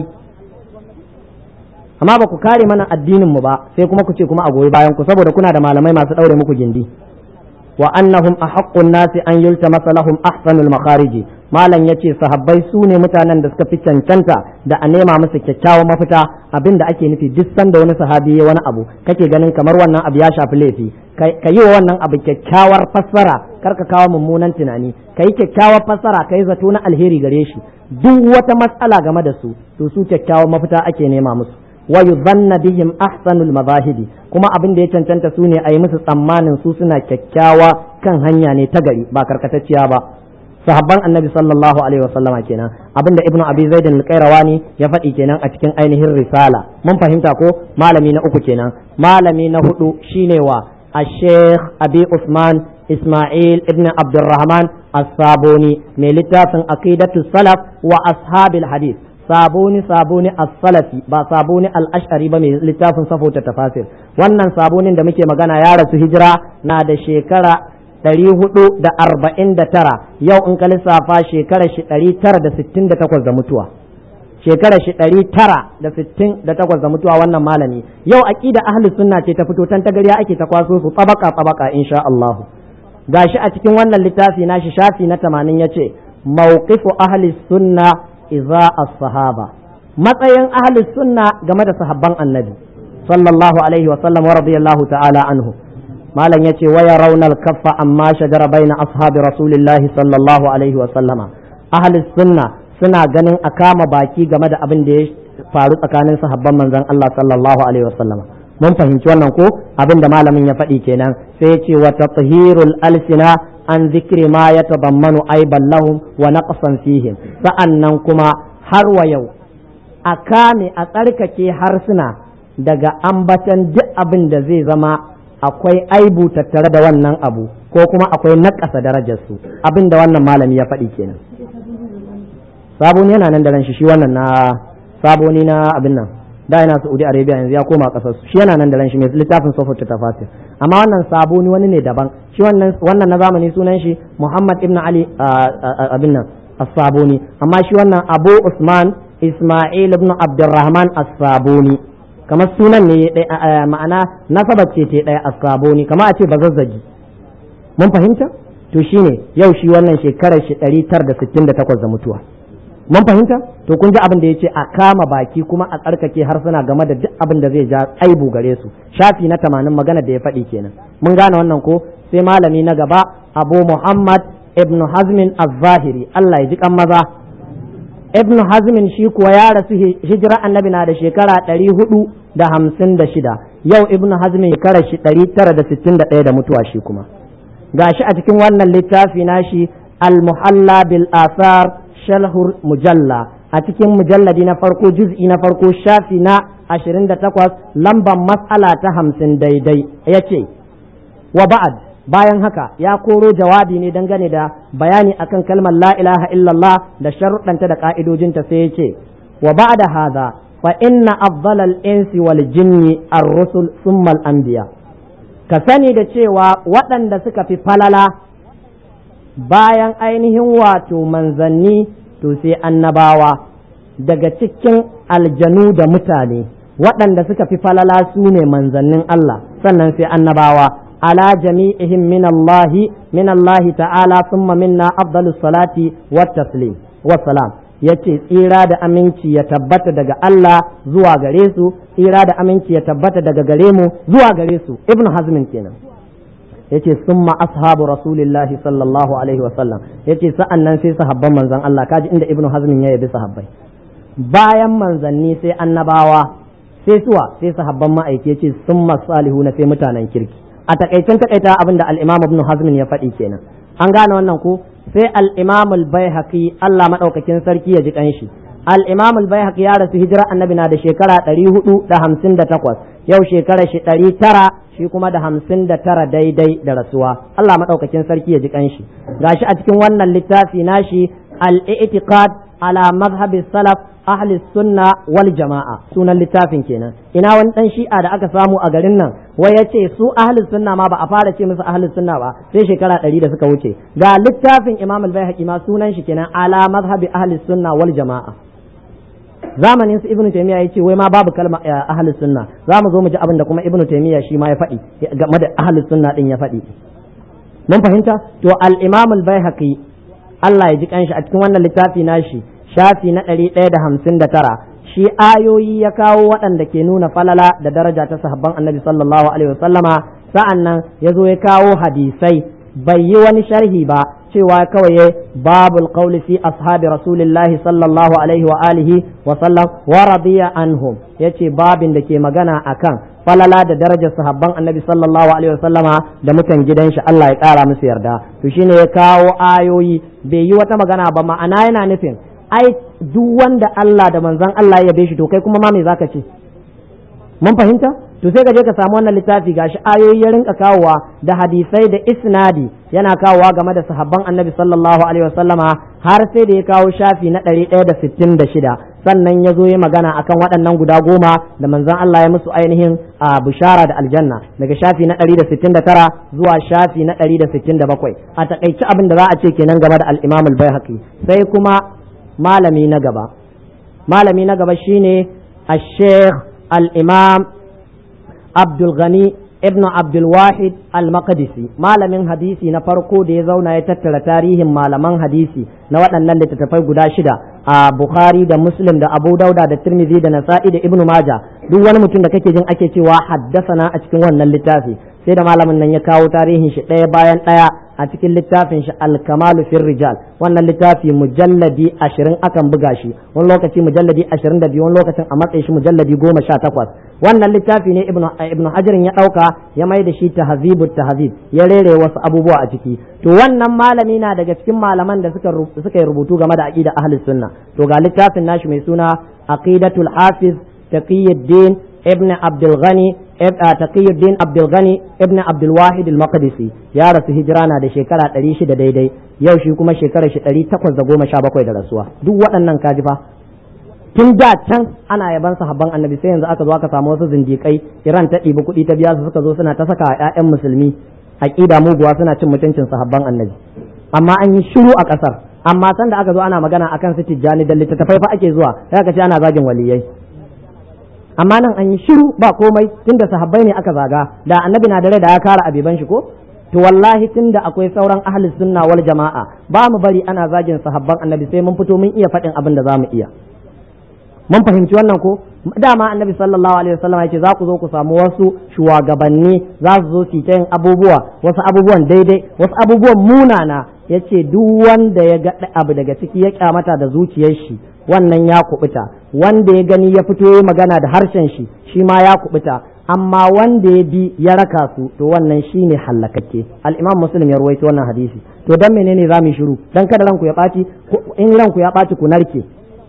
amma ba ku kare mana addinin mu ba sai kuma ku ce kuma a goyi bayan ku saboda kuna da malamai masu daure muku gindi wa annahum ahaqqun nasi an yultamasa lahum ahsanul makhariji malam yace sahabbai su ne mutanen da suka fi cancanta da a nema musu kyakkyawan mafita abinda ake nufi duk sanda wani sahabi ya wani abu kake ganin kamar wannan abu ya shafi laifi ka yi wa wannan abu kyakkyawar fassara kar ka kawo mummunan tunani ka yi kyakkyawar fassara ka yi zato na alheri gare shi duk wata matsala game da su to su kyakkyawar mafita ake nema musu wa yuzanna bihim ahsanul mazahibi kuma abin da ya cancanta su ne a yi musu tsammanin su suna kyakkyawa kan hanya ne ta gari ba karkatacciya ba sahabban annabi sallallahu alaihi wasallama kenan abinda ibnu abi zaid al-qayrawani ya faɗi kenan a cikin ainihin risala mun fahimta ko malami na uku kenan malami na hudu shine wa الشيخ أبي عثمان إسماعيل ابن عبد الرحمن الصابوني من لتاف عقيدة السلف وأصحاب الحديث sabuni sabuni as-salafi ba sabuni al-ash'ari ba mai littafin safota tafasir wannan sabunin da muke magana ya rasu hijira na da shekara ɗari hudu da arba'in da tara yau in ka lissafa shekara shi ɗari tara da sittin da takwas da mutuwa shekara shi ɗari tara da sittin da takwas da mutuwa wannan malami yau aƙida ahli sunna ce ta fito tan tagariya ake ta kwaso su tsabaka tsabaka insha Allah gashi a cikin wannan littafi nashi shafi na tamanin yace mawqifu ahli sunna iza as-sahaba matsayin ahli sunna game da sahabban annabi sallallahu alaihi wa sallam wa radiyallahu ta'ala anhu malam yace wa yarawna al-kaffa amma shajara baina ashabi rasulillahi sallallahu alaihi wa sallama ahli sunna suna ganin a kama baki game da abin da ya faru tsakanin sahabban manzon Allah sallallahu alaihi wa sallama mun fahimci wannan ko abin da malamin ya faɗi kenan sai ya ce wa tathhirul alsina an zikri ma ya tabammanu aiban lahum wa naqsan fihim sa'annan kuma har wa yau a kame a tsarkake harsuna daga ambatan duk abin da zai zama akwai aibu tattare da wannan abu ko kuma akwai naƙasa darajarsu abin da wannan malami ya faɗi kenan sabon yana nan da ran shi shi wannan na saboni na abin nan da yana Saudi Arabia yanzu ya koma kasar su shi yana nan da ran shi mai littafin sofar ta tafasir amma wannan saboni wani ne daban shi wannan wannan na zamani sunan shi Muhammad ibn Ali abin nan as-saboni amma shi wannan Abu Usman Ismail ibn Abdurrahman as-saboni kamar sunan ne ma'ana nasabar ce ta daya as-saboni kamar a ce bazazzagi mun fahimta to shine yau shi wannan shekarar shi 968 da mutuwa mun fahimta to kun ji abin da yace a kama baki kuma a tsarkake harsuna game da duk abin da zai ja aibu gare su shafi na tamanin magana da ya faɗi kenan mun gane wannan ko sai malami na gaba abu muhammad ibn hazmin az-zahiri Allah ya ji kan maza ibn hazmin shi kuwa ya rasu hijira annabi na da shekara ɗari hudu da hamsin da shida yau ibn hazmin shekarar shi ɗari tara da sittin da ɗaya da mutuwa shi kuma gashi a cikin wannan littafi nashi al-muhalla bil asar shalhur mujalla a cikin mujalladi na farko juz'i na farko shafi na ashirin da takwas lamban matsala ta hamsin daidai ya ce wa ba'ad bayan haka ya koro jawabi ne dangane da bayani akan kalmar la ilaha illallah da sharuɗanta da ƙa'idojinta sai ya ce wa ba'da hadha fa inna afdalal insi wal jinni ar-rusul thumma al-anbiya ka sani da cewa waɗanda suka fi falala bayan ainihin wato manzanni to sai annabawa daga cikin aljanu da mutane waɗanda suka fi falala su ne manzannin Allah sannan sai annabawa ala jami'ihim min Allah min Allah ta'ala thumma minna afdalus salati wat taslim wassalam yace tsira da aminci ya tabbata daga Allah zuwa gare su tsira da aminci ya tabbata daga gare mu zuwa gare su ibnu hazmin kenan yace summa ashabu rasulillahi sallallahu alaihi wasallam yace sa'an nan sai sahabban manzon Allah kaji inda ibnu hazmin ya yabi sahabbai bayan manzanni sai annabawa sai suwa sai sahabban ma'aiki yace summa salihuna sai mutanen kirki a takaicen takaita abin da al-imam ibn hazm ya faɗi kenan an gane wannan ko sai al-imam al-baihaqi Allah madaukakin sarki ya ji kanshi al-imam al-baihaqi ya rasu hijira annabi na da shekara 458 yau shekara shi 900 shi kuma da hamsin da tara daidai da rasuwa Allah maɗaukakin sarki ya ji kanshi gashi a cikin wannan littafi nashi al-i'tiqad ala mazhabi salaf ahli sunna wal jama'a sunan littafin kenan ina wani dan shi'a da aka samu a garin nan wai yace su ahli sunna ma ba a fara ce musu ahli sunna ba sai shekara ɗari da suka wuce ga littafin imam al-baihaqi ma sunan shi kenan ala mazhabi ahli sunna wal jama'a zamanin su ibnu taymiya yace wai ma babu kalma ahlus sunna za mu zo mu ji abin da kuma ibnu taymiya shi ma ya faɗi game da ahlus sunna din ya faɗi mun fahimta to al-imam al-baihaqi Allah ya ji kanshi a cikin wannan littafi nashi shafi na ɗari ɗaya da hamsin da tara shi ayoyi ya kawo waɗanda ke nuna falala da daraja ta sahabban annabi sallallahu alaihi wasallama sa'an nan ya zo ya kawo hadisai bai yi wani sharhi ba cewa kawai ya babul qawli fi ashabi rasulillahi sallallahu alaihi wa alihi wa sallam wa radiya anhum yace babin da ke magana akan falala da darajar sahabban annabi sallallahu alaihi wa sallama da mutan gidan shi Allah ya kara musu yarda to shine ya kawo ayoyi bai yi wata magana ba ma'ana yana nufin ai duk wanda Allah da manzon Allah ya yabe shi to kai kuma ma me zaka ce mun fahimta to sai ka je ka samu wannan littafi gashi ayoyi ya rinka kawowa da hadisai da isnadi yana kawowa game da sahabban annabi sallallahu alaihi wasallama har sai da ya kawo shafi na ɗari ɗaya da sittin da shida sannan ya zo ya magana akan waɗannan guda goma da manzon Allah ya musu ainihin a bushara da aljanna daga shafi na ɗari da sittin da tara zuwa shafi na ɗari da sittin da bakwai a takaici abin da za a ce kenan game da al-imam al-baihaqi sai kuma malami na gaba malami na gaba shine al-sheikh al-imam Abdul Ghani ibn Abdul Wahid al-Maqdisi malamin hadisi na farko da ya zauna ya tattara tarihin malaman hadisi na waɗannan littattafai guda shida a Bukhari da Muslim da Abu Dauda da Tirmidhi da Nasa'i da Ibn Majah duk wani mutum da kake jin ake cewa haddasana a cikin wannan littafi sai da malamin nan ya kawo tarihin shi ɗaya bayan ɗaya a cikin littafin shi al-kamalu fir rijal wannan littafi mujalladi ashirin akan buga shi wani lokaci mujalladi ashirin da biyu wani lokacin a matsayin shi mujalladi goma sha takwas wannan littafi ne ibnu ibnu hajarin ya ɗauka ya mai da shi tahzibu tahzib ya rere wasu abubuwa a ciki to wannan malami na daga cikin malaman da suka suka yi rubutu game da aqida ahlus sunna to ga littafin nashi mai suna aqidatul hafiz taqiyuddin ibn abdul ghani taqiyuddin abdul ghani ibn abdul wahid al maqdisi ya rasu hijira na da shekara 600 daidai yau shi kuma shekarar shi 817 da rasuwa duk waɗannan kaji fa tun da can ana yaban sahabban annabi sai yanzu aka zo aka samu wasu zindikai iran ta ɗibi kuɗi ta biya su suka zo suna ta saka ƴaƴan musulmi aqida muguwa suna cin mutuncin sahabban annabi amma an yi shiru a ƙasar amma san da aka zo ana magana akan su tijjani da littattafai fa ake zuwa sai aka ce ana zagin waliyai amma nan an yi shiru ba komai tunda sahabbai ne aka zaga da annabi na da rai da ya kara abiban shi ko to wallahi tunda akwai sauran ahli sunna wal jama'a ba mu bari ana zagin sahabban annabi sai mun fito mun iya faɗin abin da za mu iya mun fahimci wannan ko dama annabi sallallahu alaihi wasallam ya ce za ku zo ku samu wasu shugabanni za su zo su ta yin abubuwa wasu abubuwan daidai wasu abubuwan munana ya ce duk wanda ya ga abu daga ciki ya kyamata da zuciyar shi wannan ya kubuta wanda ya gani ya fito ya magana da harshen shi shi ma ya kubuta amma wanda ya bi ya raka su to wannan shi ne hallakakke al-imam muslim ya ruwaito wannan hadisi to dan menene za mu shiru dan kada ranku ya ɓaci in ranku ya ɓaci ku narke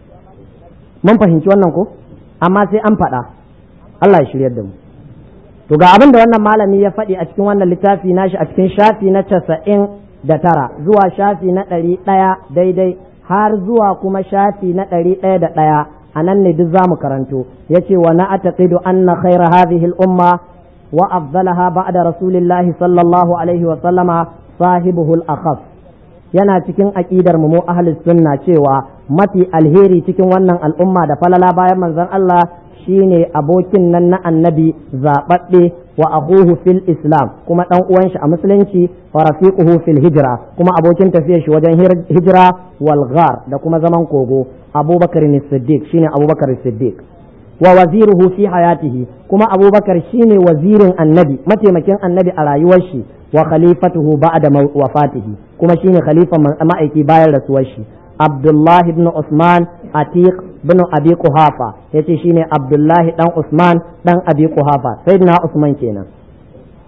mun fahimci wannan ko amma sai an faɗa Allah ya shiryar da mu to ga abin da wannan malami ya faɗi a cikin wannan littafi nashi a cikin shafi na casa'in da tara zuwa shafi na ɗari ɗaya daidai har zuwa kuma shafi na ɗari ɗaya da ɗaya a nan ne duk zamu karanto ya ce wa na ataqidu anna khaira hadhihi al-umma wa afdalaha ba'da rasulillahi sallallahu alaihi wa sallama sahibuhu al-akhas yana cikin aqidar mu ahlus sunna cewa mafi alheri cikin wannan al'umma da falala bayan manzon Allah shine abokin nan na annabi zaɓaɓɓe wa akuhu fil islam kuma ɗan uwan shi a musulunci wa rafiquhu fil hijra kuma abokin tafiyar shi wajen hijira wal ghar da kuma zaman kogo abubakar siddiq shine abubakar siddiq wa waziruhu fi hayatihi kuma abubakar shine wazirin annabi mataimakin annabi a rayuwar shi wa khalifatuhu ba'da wafatihi kuma shine khalifa ma'aiki bayan rasuwar shi Abdullahi ibn Usman Atiq bin Abi Quhafa yace shine Abdullahi dan Usman dan Abi Quhafa sayyidina Usman kenan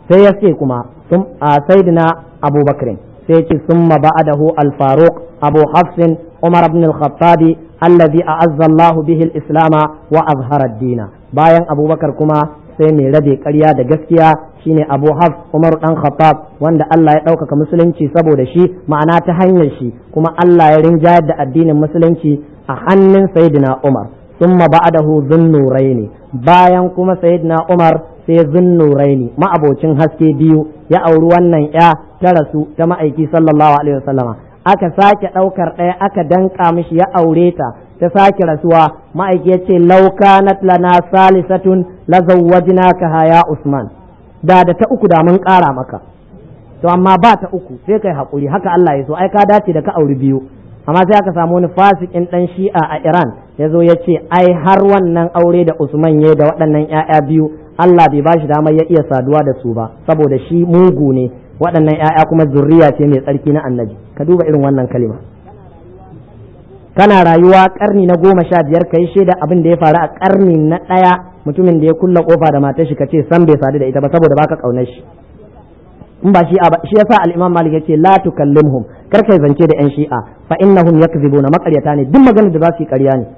sai ya ce kuma sayyidina abubakar sai ce summa ba'adahu al-faruq abu hafsin umar ibn al-khattab alladhi a'azza Allah bihi al-islam wa azhara ad-din bayan abubakar kuma sai mai rabe ƙarya da gaskiya shine abu hafs umar dan khattab wanda Allah ya ɗaukaka musulunci saboda shi ma'ana ta hanyar shi kuma Allah ya rinjayar da addinin musulunci a hannun sayyidina umar summa ba'adahu dhunnuraini bayan kuma sayyidina umar sai zunnuraini ma'abocin haske biyu ya auri wannan ya ta rasu ta ma'aiki sallallahu alaihi wasallama aka sake ɗaukar ɗaya aka danka mishi ya aure ta ta sake rasuwa ma'aiki ya ce laukanat lana salisatun la zawwajnaka haya usman da da ta uku da mun ƙara maka to amma ba ta uku sai kai hakuri haka Allah ya so ai ka dace da ka auri biyu amma sai aka samu wani fasikin dan shi'a a Iran ya zo ya ce ai har wannan aure da Usman ya da waɗannan 'ya'ya biyu Allah bai bashi damar ya iya saduwa da su ba saboda shi mugu ne waɗannan 'ya'ya kuma zurriya ce mai tsarki na annabi ka duba irin wannan kalima kana rayuwa karni na goma sha biyar ka yi shaida abin da ya faru a karni na ɗaya mutumin da ya kulla kofa da matar shi ka ce san bai sadu da ita ba saboda baka kaunar shi in ba shi shi yasa al-Imam Malik yace la tukallimhum kar kai zance da yan shi'a fa innahum yakzibuna makaryata ne duk maganar da za su yi ƙarya ne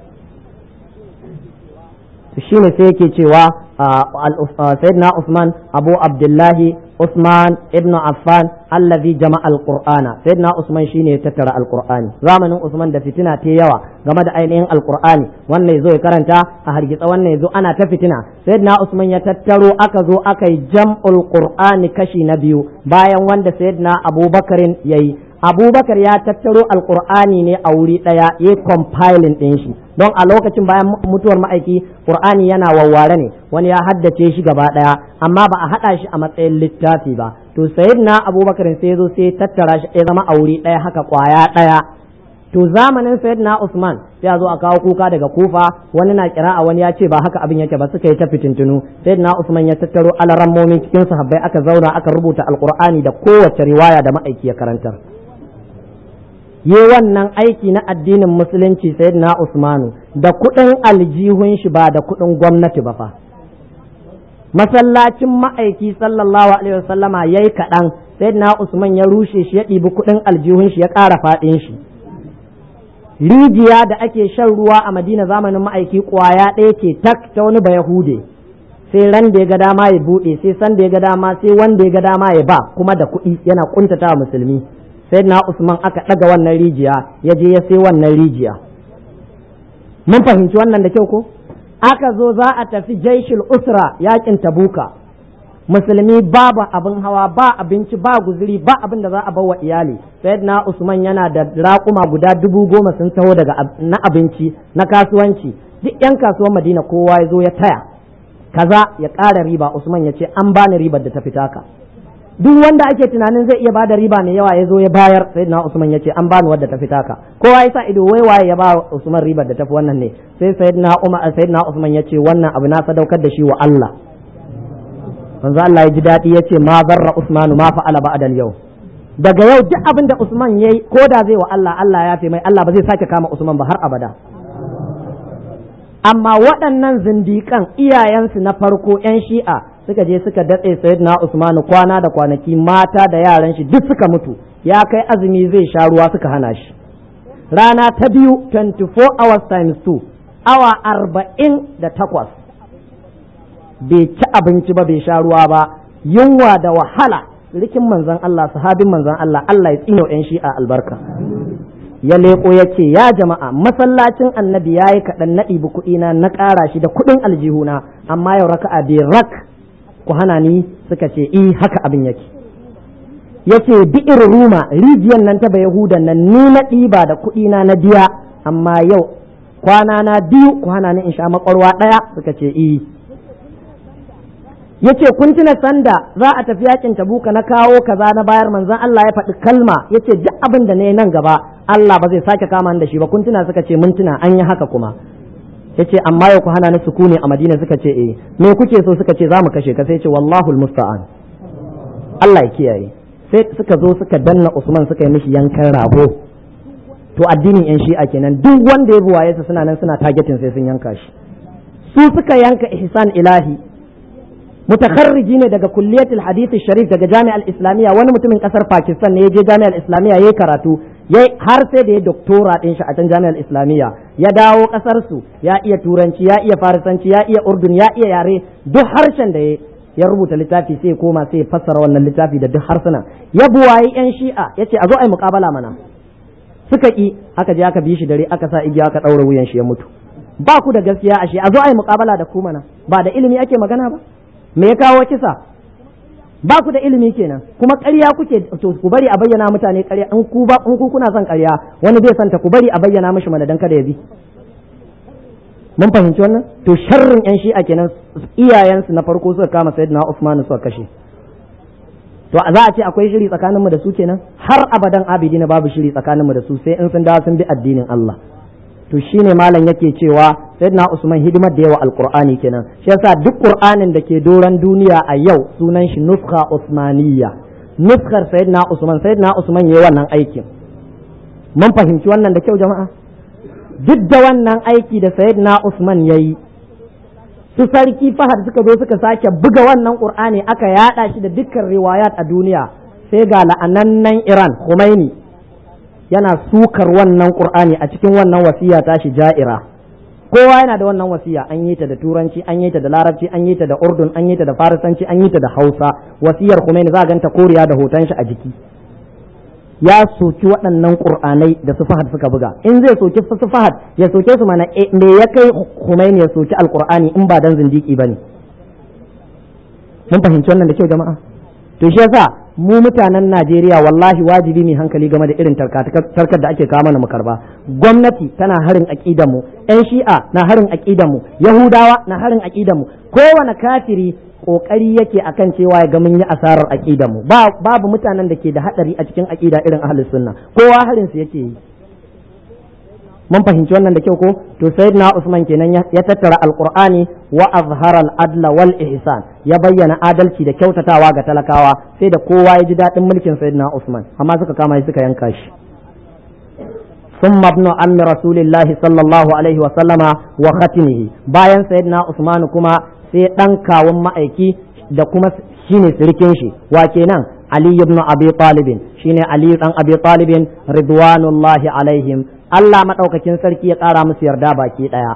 shine sai yake cewa sayyidina Usman Abu Abdullahi Usman ibn Affan allazi jama'a al-Qur'ana sayyidina Usman shine ya tattara al-Qur'ani zamanin Usman da fitina ta yawa game da ainihin al-Qur'ani wannan yazo ya karanta a hargitsa wannan yazo ana ta fitina sayyidina Usman ya tattaro aka zo aka yi jam'ul Qur'ani kashi na biyu bayan wanda sayyidina Abubakarin yayi abubakar ya tattaro alkur'ani ne a wuri ɗaya ya compiling ɗin shi don a lokacin bayan mutuwar ma'aiki qur'ani yana wawware ne wani ya haddace shi gaba ɗaya amma ba a haɗa shi a matsayin littafi ba to sayyidina abubakar sai zo sai tattara shi ya zama a wuri ɗaya haka kwaya ɗaya to zamanin sayyidina usman sai a zo a kawo kuka daga kufa wani na kira a wani ya ce ba haka abin yake ba suka yi ta fitintunu sayyidina usman ya tattaro alarammomin cikin sahabbai aka zauna aka rubuta alqur'ani da kowace riwaya da ma'aiki ya karantar yi wannan aiki na addinin musulunci sayyidina usmanu da kuɗin aljihun shi ba da kuɗin gwamnati ba fa masallacin ma'aiki sallallahu alaihi wasallama yayi kaɗan sayyidina usman ya rushe shi ya ɗibi kuɗin aljihun shi ya ƙara faɗin shi rijiya da ake shan ruwa a madina zamanin ma'aiki ƙwaya ɗaya ce tak ta wani bayahude sai ran da ya ga dama ya buɗe sai san da ya ga dama sai wanda ya ga dama ya ba kuma da kuɗi yana kuntata musulmi sai na usman aka ɗaga wannan rijiya ya je ya sai wannan rijiya mun fahimci wannan da kyau ko aka zo za a tafi jaishil usra yakin tabuka musulmi babu abin hawa ba abinci ba guzuri ba abin da za a bawa iyali sayyidina usman yana da raƙuma guda dubu goma sun taho daga na abinci na kasuwanci duk yan kasuwan madina kowa ya zo ya taya kaza ya ƙara riba usman ya ce an bani ribar da ta fita ka duk wanda ake tunanin zai iya bada riba mai yawa ya zo ya bayar sayyidina usman ya ce an bani wadda ta fita ka kowa ya sa ido wai waye ya ba usman ribar da tafi wannan ne sai sayyidina umar sayyidina usman ya ce wannan abu na sadaukar da shi wa Allah manzo Allah ya ji daɗi ya ce ma zarra Usmanu ma fa'ala ba'da yau daga yau duk abin da Usman yayi ko da zai wa Allah Allah ya fi mai Allah ba zai sake kama Usman ba har abada amma waɗannan zindiƙan iyayensu na farko 'yan shi'a suka je suka datse sayyidina Usmanu kwana da kwanaki mata da yaran shi duk suka mutu ya kai azumi zai sha ruwa suka hana shi rana ta biyu 24 hours times 2 awa arba'in da takwas bai ci abinci ba bai sha ruwa ba yunwa da wahala rikin manzon Allah sahabin manzon Allah Allah ya tsino yan shi'a albarka ya leko ya ce ya jama'a masallacin annabi ya yi kaɗan na ɗibi kuɗina na ƙara shi da kuɗin aljihuna amma yau raka'a bai rak ku hana ni suka ce i haka abin yake yace bi'ir ruma rijiyar nan ta yahudan nan ni na ɗiba da kuɗina na biya amma yau kwana na biyu ku hana ni in sha makwarwa ɗaya suka ce i yace kun tuna sanda za a tafi yakin tabuka na kawo kaza na bayar manzon Allah ya faɗi kalma yace duk abin da ne nan gaba Allah ba zai sake kama da shi ba kun tuna suka ce mun tuna an yi haka kuma yace amma yau ku hana ni sukuni a Madina suka ce eh me kuke so suka ce za mu kashe ka sai ce wallahu almusta'an Allah ya kiyaye sai suka zo suka danna Usman suka yi mishi yankan rago to addinin yan shi'a kenan duk wanda ya buwaye su suna nan suna targeting sai sun yanka shi su suka yanka ihsan ilahi mutakharriji ne daga kulliyatul hadith sharif daga jami'ar islamiyya wani mutumin kasar pakistan ne ya je jami'ar islamiyya yayi karatu yayi har sai da ya doktora din shi a can jami'ar islamiyya ya dawo kasar su ya iya turanci ya iya farisanci ya iya urdun ya iya yare duk harshen da ya ya rubuta littafi sai koma sai fassara wannan littafi da duk harsuna ya buwayi yan shi'a yace a zo ai muqabala mana suka ki aka je aka bi shi dare aka sa igiya aka daura wuyan shi ya mutu ba ku da gaskiya ashe a zo ai muqabala da ku mana ba da ilimi ake magana ba me ya kawo kisa ba ku da ilimi kenan kuma ƙarya kuke to ku bari a bayyana mutane ƙarya in ku ba in ku kuna son ƙarya wani bai santa ku bari a bayyana mishi mana dan kada ya bi mun fahimci wannan to sharrin yan shi'a kenan iyayensu na farko suka kama sayyidina Uthman suka kashe to za a ce akwai shiri tsakanin mu da su kenan har abadan abidi na babu shiri tsakanin mu da su sai in sun dawo sun bi addinin Allah to shine malam yake cewa sayyidina Usman hidimar da yawa alqur'ani kenan shi yasa duk qur'anin da ke doran duniya a yau sunan shi nuskha usmaniyya nuskar sayyidina Usman sayyidina Usman yayi wannan aikin mun fahimci wannan da kyau jama'a duk da wannan aiki da sayyidina Usman ya yi su sarki fahad suka zo suka sake buga wannan qur'ani aka yada shi da dukkan riwayat a duniya sai ga la'anannan Iran Khomeini yana sukar wannan qur'ani a cikin wannan wasiya tashi ja'ira kowa yana da wannan wasiya an yi ta da turanci an yi ta da larabci an yi ta da urdun an yi ta da farisanci an yi ta da hausa wasiyar Khomeini za a ganta koriya da hoton shi a jiki ya soki waɗannan ƙur'anai da su fahad suka buga in zai soki su fahad ya soke su mana me ya kai Khomeini ya soki alƙur'ani in ba dan zindiki bane mun fahimci wannan da kyau jama'a to shi yasa mu mutanen Najeriya wallahi wajibi ne hankali game da irin tarkar da ake kawo mana mu karba gwamnati tana harin aqidan mu ƴan shi'a na harin aqidan mu yahudawa na harin aqidan mu kowane kafiri kokari yake akan cewa ya ga mun yi asarar aqidan mu babu mutanen da ke da hadari a cikin aqida irin ahlus sunna kowa harin su yake yi mun fahimci wannan da kyau ko to sayyidina Usman kenan ya tattara alqur'ani wa azhara al-adla wal ihsan ya bayyana adalci da kyautatawa ga talakawa sai da kowa ya ji dadin mulkin sayyidina Usman amma suka kama shi suka yanka shi ثم ابن عم رسول الله صلى الله عليه وسلم وختمه bayan sayyidina Usman kuma sai ɗan kawun ma'aiki da kuma shine sirikin shi wa kenan Ali ibn Abi Talib shine Ali dan Abi Talib ridwanullahi alaihim Allah madaukakin sarki ya ƙara musu yarda baki ɗaya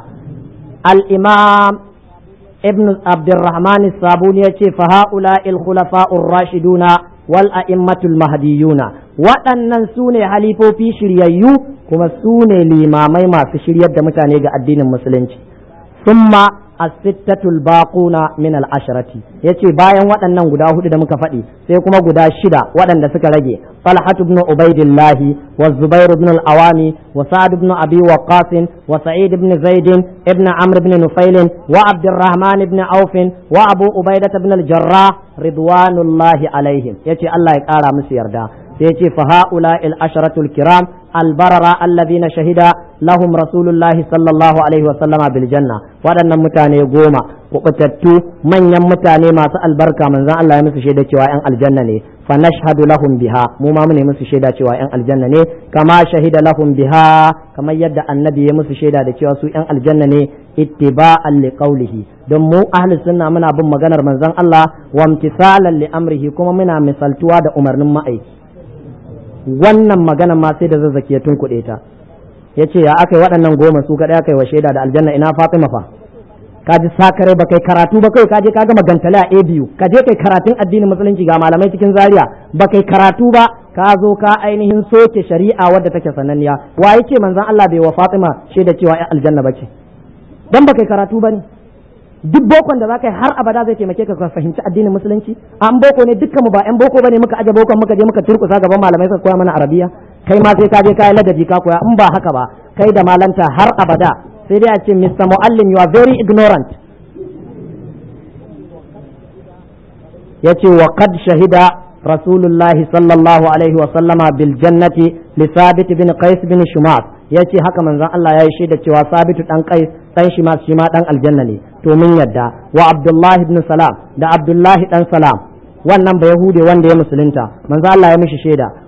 al-Imam Ibn Abdurrahman Sabuni ya ce fa haula il khulafa'ur rashiduna wal a'immatul mahdiyuna waɗannan su ne halifofi shiryayyu kuma su ne limamai masu shiryar da mutane ga addinin musulunci summa asittatul baquna min al-asharati yace bayan waɗannan guda hudu da muka faɗi sai kuma guda shida waɗanda suka rage Talhat ibn Ubaidillah wa Zubair ibn al-Awami wa Sa'd ibn Abi Waqqas wa Sa'id ibn Zaid ibn Amr ibn Nufail wa Abdurrahman ibn Auf wa Abu Ubaidah ibn al-Jarrah ridwanullahi alaihim yace Allah ya ƙara musu yarda sai yace fa haula al-asharatul kiram albarara alladhina shahida lahum rasulullahi sallallahu alaihi wa sallama bil janna waɗannan mutane goma kubutattu manyan mutane masu albarka manzon Allah ya musu shaida cewa yan aljanna ne fa nashhadu lahum biha mu ma mu ne musu shaida cewa yan aljanna ne kama shahida lahum biha kamar yadda annabi ya musu shaida da cewa su yan aljanna ne ittiba'an li qawlihi don mu ahli sunna muna bin maganar manzon Allah wa imtisalan li amrihi kuma muna misaltuwa da umarnin ma'aiki wannan magana ma sai da zazzaki ya tunkuɗe ta ya ce ya aka yi waɗannan goma su kaɗai aka yi wa shaida da aljanna ina fatima fa ka ji sakare ba kai karatu ba kai ka je ka gama gantale a biyu ka je kai karatun addinin musulunci ga malamai cikin zaria ba kai karatu ba ka zo ka ainihin soke shari'a wadda take sananniya wa yake manzon Allah bai wa fatima shaida cewa ya aljanna bace dan ba kai karatu ba ne duk bokon da zaka yi har abada zai taimake ka ka fahimci addinin musulunci an boko ne dukkan mu ba yan boko bane muka aje bokon muka je muka turkusa gaban malamai suka koya mana arabiya kai ma sai ka je kai ladabi ka koya in ba haka ba kai da malanta har abada sai dai a ce Mr. Muallim you are very ignorant yace wa qad shahida rasulullah sallallahu alaihi wa sallama bil jannati li sabit bin qais bin shumas yace haka manzon Allah ya yi shaida cewa sabitu dan qais dan shumas shi ma dan aljanna ne to mun yadda wa abdullah ibn salam da abdullah dan salam wannan ba yahude wanda ya musulunta manzo Allah ya mishi shaida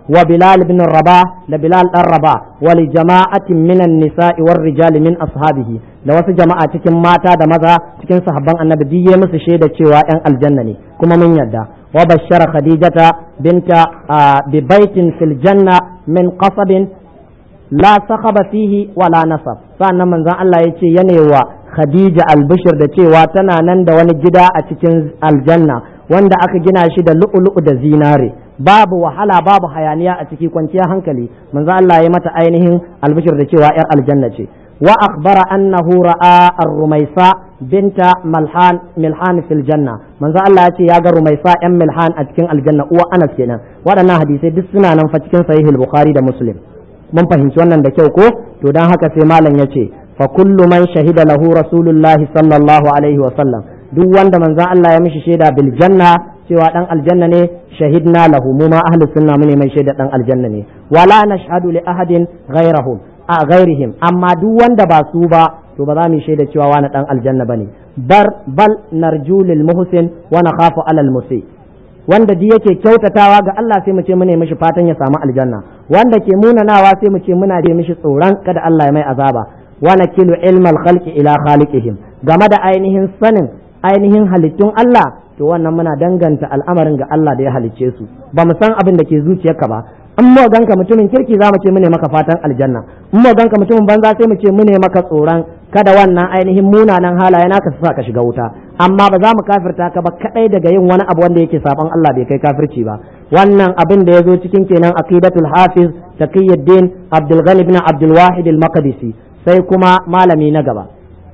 wa bilal ibn rabah da bilal dan rabah wa li jama'atin minan nisa'i war rijali min ashabihi da wasu jama'a cikin mata da maza cikin sahabban annabi duk ya musu shaida cewa yan aljanna ne kuma mun yarda wa bashara khadijata binta bi baitin fil janna min qasabin la sakhaba fihi wala nasab sannan manzon Allah ya ce yanewa khadija albishir da cewa tana nan da wani gida a cikin aljanna wanda aka gina shi da lu'ulu'u da zinare babu wahala babu hayaniya a ciki kwanciyar hankali manzo Allah ya mata ainihin albishir da cewa yar aljanna ce wa akhbara annahu ra'a ar-rumaisa binta malhan milhan fil janna manzo Allah ya ce ya ga rumaisa yan milhan a cikin aljanna uwa Anas kenan waɗannan hadisai duk suna nan fa cikin sahih al-bukhari da muslim mun fahimci wannan da kyau ko to dan haka sai malam ya ce fa kullu man shahida lahu rasulullahi sallallahu alaihi wa sallam duk wanda manzon Allah ya mishi shaida bil janna cewa dan aljanna ne shahidna lahu mu ma ahlus sunna mu ne mai shaida dan aljanna ne wala nashhadu li ahadin ghayrahum a ghairihim amma duk wanda ba su ba to ba za mu shaida cewa wani dan aljanna bane bar bal narju lil muhsin wa nakhafu alal musi wanda duk yake kyautatawa ga Allah sai mu ce mu ne mishi fatan ya samu aljanna wanda ke munanawa sai mu ce muna da mishi tsoron kada Allah ya mai azaba wa nakilu ilmal khalqi ila khaliqihim game da ainihin sanin ainihin halittun Allah to wannan muna danganta al'amarin ga Allah da ya halicce su ba mu san abin da ke zuciyarka ba in mu ganka mutumin kirki za mu ce mu ne maka fatan aljanna in mu ganka mutumin banza sai mu ce mu ne maka tsoron kada wannan ainihin munanan halaye naka su sa ka shiga wuta amma ba za mu kafirta ka ba kadai daga yin wani abu wanda yake saban Allah bai kai kafirci ba wannan abin da ya zo cikin kenan aqidatul hafiz taqiyuddin abdul ghani ibn abdul wahid al maqdisi sai kuma malami na gaba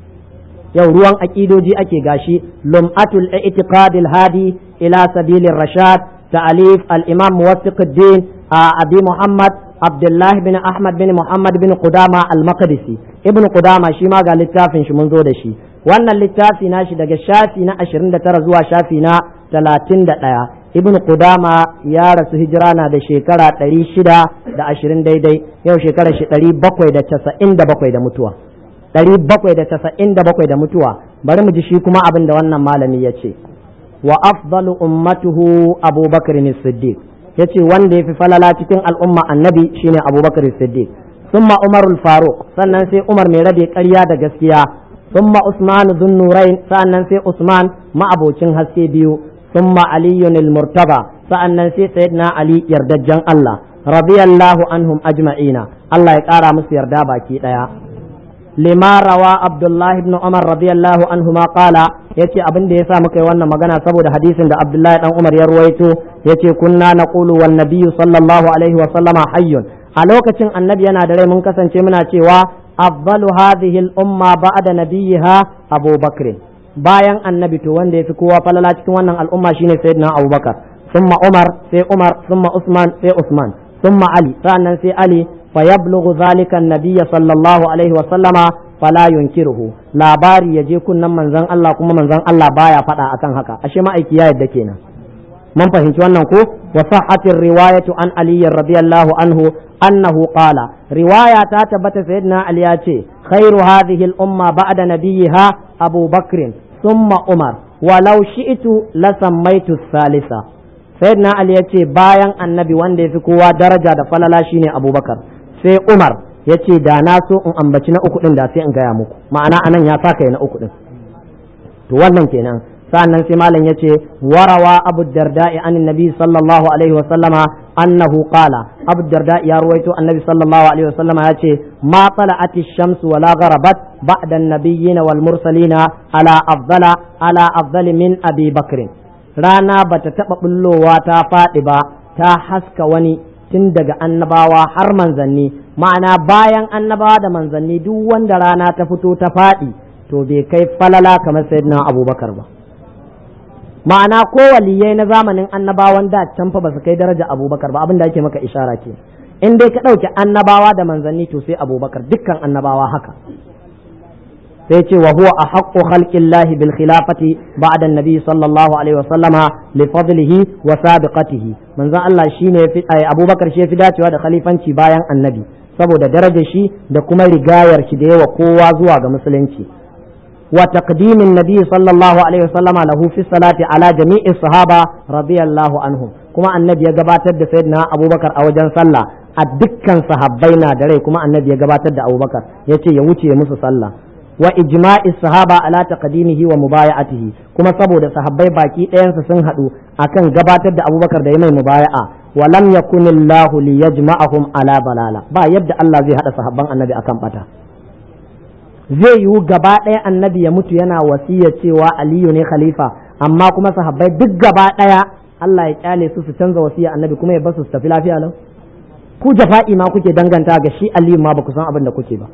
yau ruwan aqidoji ake gashi lum'atul i'tiqad al hadi ila sabilir rashad ta'alif al imam muwaffiquddin abi muhammad abdullah bin ahmad bin muhammad bin qudama al maqdisi ibn qudama shi ma ga littafin shi mun zo da shi wannan littafi na shi daga shafi na 29 zuwa shafi na 31 ibn qudama ya rasu hijira na da shekara 620 daidai yau shekara shi 797 da mutuwa 797 da mutuwa bari mu ji shi kuma abin da wannan malami ya ce wa afdalu ummatuhu abubakar siddiq ya ce wanda ya fi falala cikin al'umma annabi shine abubakar siddiq summa umarul faruq sannan sai umar mai rabe ƙarya da gaskiya summa usman dhun nurain sannan sai usman ma'abocin haske biyu summa aliyun al-murtaba sa'annan sai sayyidina ali yardajjan Allah radiyallahu anhum ajma'ina Allah ya ƙara musu yarda baki ɗaya lima rawa abdullah ibn umar radiyallahu anhu ma qala yace abin da yasa muka yi wannan magana saboda hadisin da abdullahi dan umar ya ruwaito yace kunna naqulu wan nabiyyu sallallahu alaihi wa sallama hayyun a lokacin annabi yana da rai mun kasance muna cewa afdalu hadhihi al umma ba'da nabiyha abu bakr bayan annabi to wanda yafi kowa falala cikin wannan al'umma shine sayyidina abubakar thumma umar sai umar thumma usman sai usman thumma ali sa'annan sai ali فيبلغ ذلك النبي صلى الله عليه وسلم فلا ينكره labari ya je kunnan manzon Allah kuma manzon Allah baya faɗa akan haka ashe ma'aiki ya yadda kenan mun fahimci wannan ko wa sahhatir riwayatu an ali radiyallahu anhu annahu qala riwaya ta tabbata sayyidina ali ya ce khairu hadhihi al umma ba'da nabiyha abu bakr thumma umar walau shi'tu la sammaitu salisa sayyidina ali ya ce bayan annabi wanda ya fi kowa daraja da falala shine abubakar sai Umar ya ce da na so in ambaci na uku ɗin da sai in gaya muku ma'ana anan ya sa kai na uku ɗin to wannan kenan sa'annan sai malam ya ce warawa abu darda'i an nabi sallallahu alaihi wa sallama annahu qala abu darda'i ya ruwaito annabi sallallahu alaihi wa sallama ya ce ma tala'ati shamsu wala gharabat ba'da an-nabiyyin wal mursalina ala afdala ala afdali min abi bakrin rana bata taba bullowa ta faɗi ba ta haska wani tun daga annabawa har manzanni ma'ana bayan annabawa da manzanni duk wanda rana ta fito ta faɗi to bai kai falala kamar sayyidina abubakar ba ma'ana ko waliyai na zamanin annabawan da can fa ba su kai daraja abubakar ba abin da ake maka ishara ke in dai ka ɗauki annabawa da manzanni to sai abubakar dukkan annabawa haka sai ce wa huwa ahaqqu khalqillahi bil khilafati ba'da an-nabi sallallahu alaihi wa sallama li fadlihi wa sabiqatihi manzon Allah shine fi Abubakar shi fi dacewa da khalifanci bayan annabi saboda darajar shi da kuma rigayar shi da yawa kowa zuwa ga musulunci wa taqdimin nabi sallallahu alaihi wa sallama lahu fi salati ala jami'i sahaba radiyallahu anhum kuma annabi ya gabatar da sayyidina abubakar a wajen sallah a dukkan sahabbai na da rai kuma annabi ya gabatar da abubakar ya ce ya wuce musu sallah wa ijma'i sahaba ala taqdimihi wa mubaya'atihi kuma saboda sahabbai baki ɗayansu sun haɗu akan gabatar da abubakar da ya mai mubaya'a wa lam yakunillahu liyajma'ahum ala balala ba yadda Allah zai haɗa sahabban annabi akan bata zai yiwu gaba ɗaya annabi ya mutu yana wasiya cewa aliyu ne khalifa amma kuma sahabbai duk gaba ɗaya Allah ya kyale su su canza wasiya annabi kuma ya basu su tafi lafiya lau ku jafa'i ma kuke danganta ga shi aliyu ma ba ku san abin da kuke ba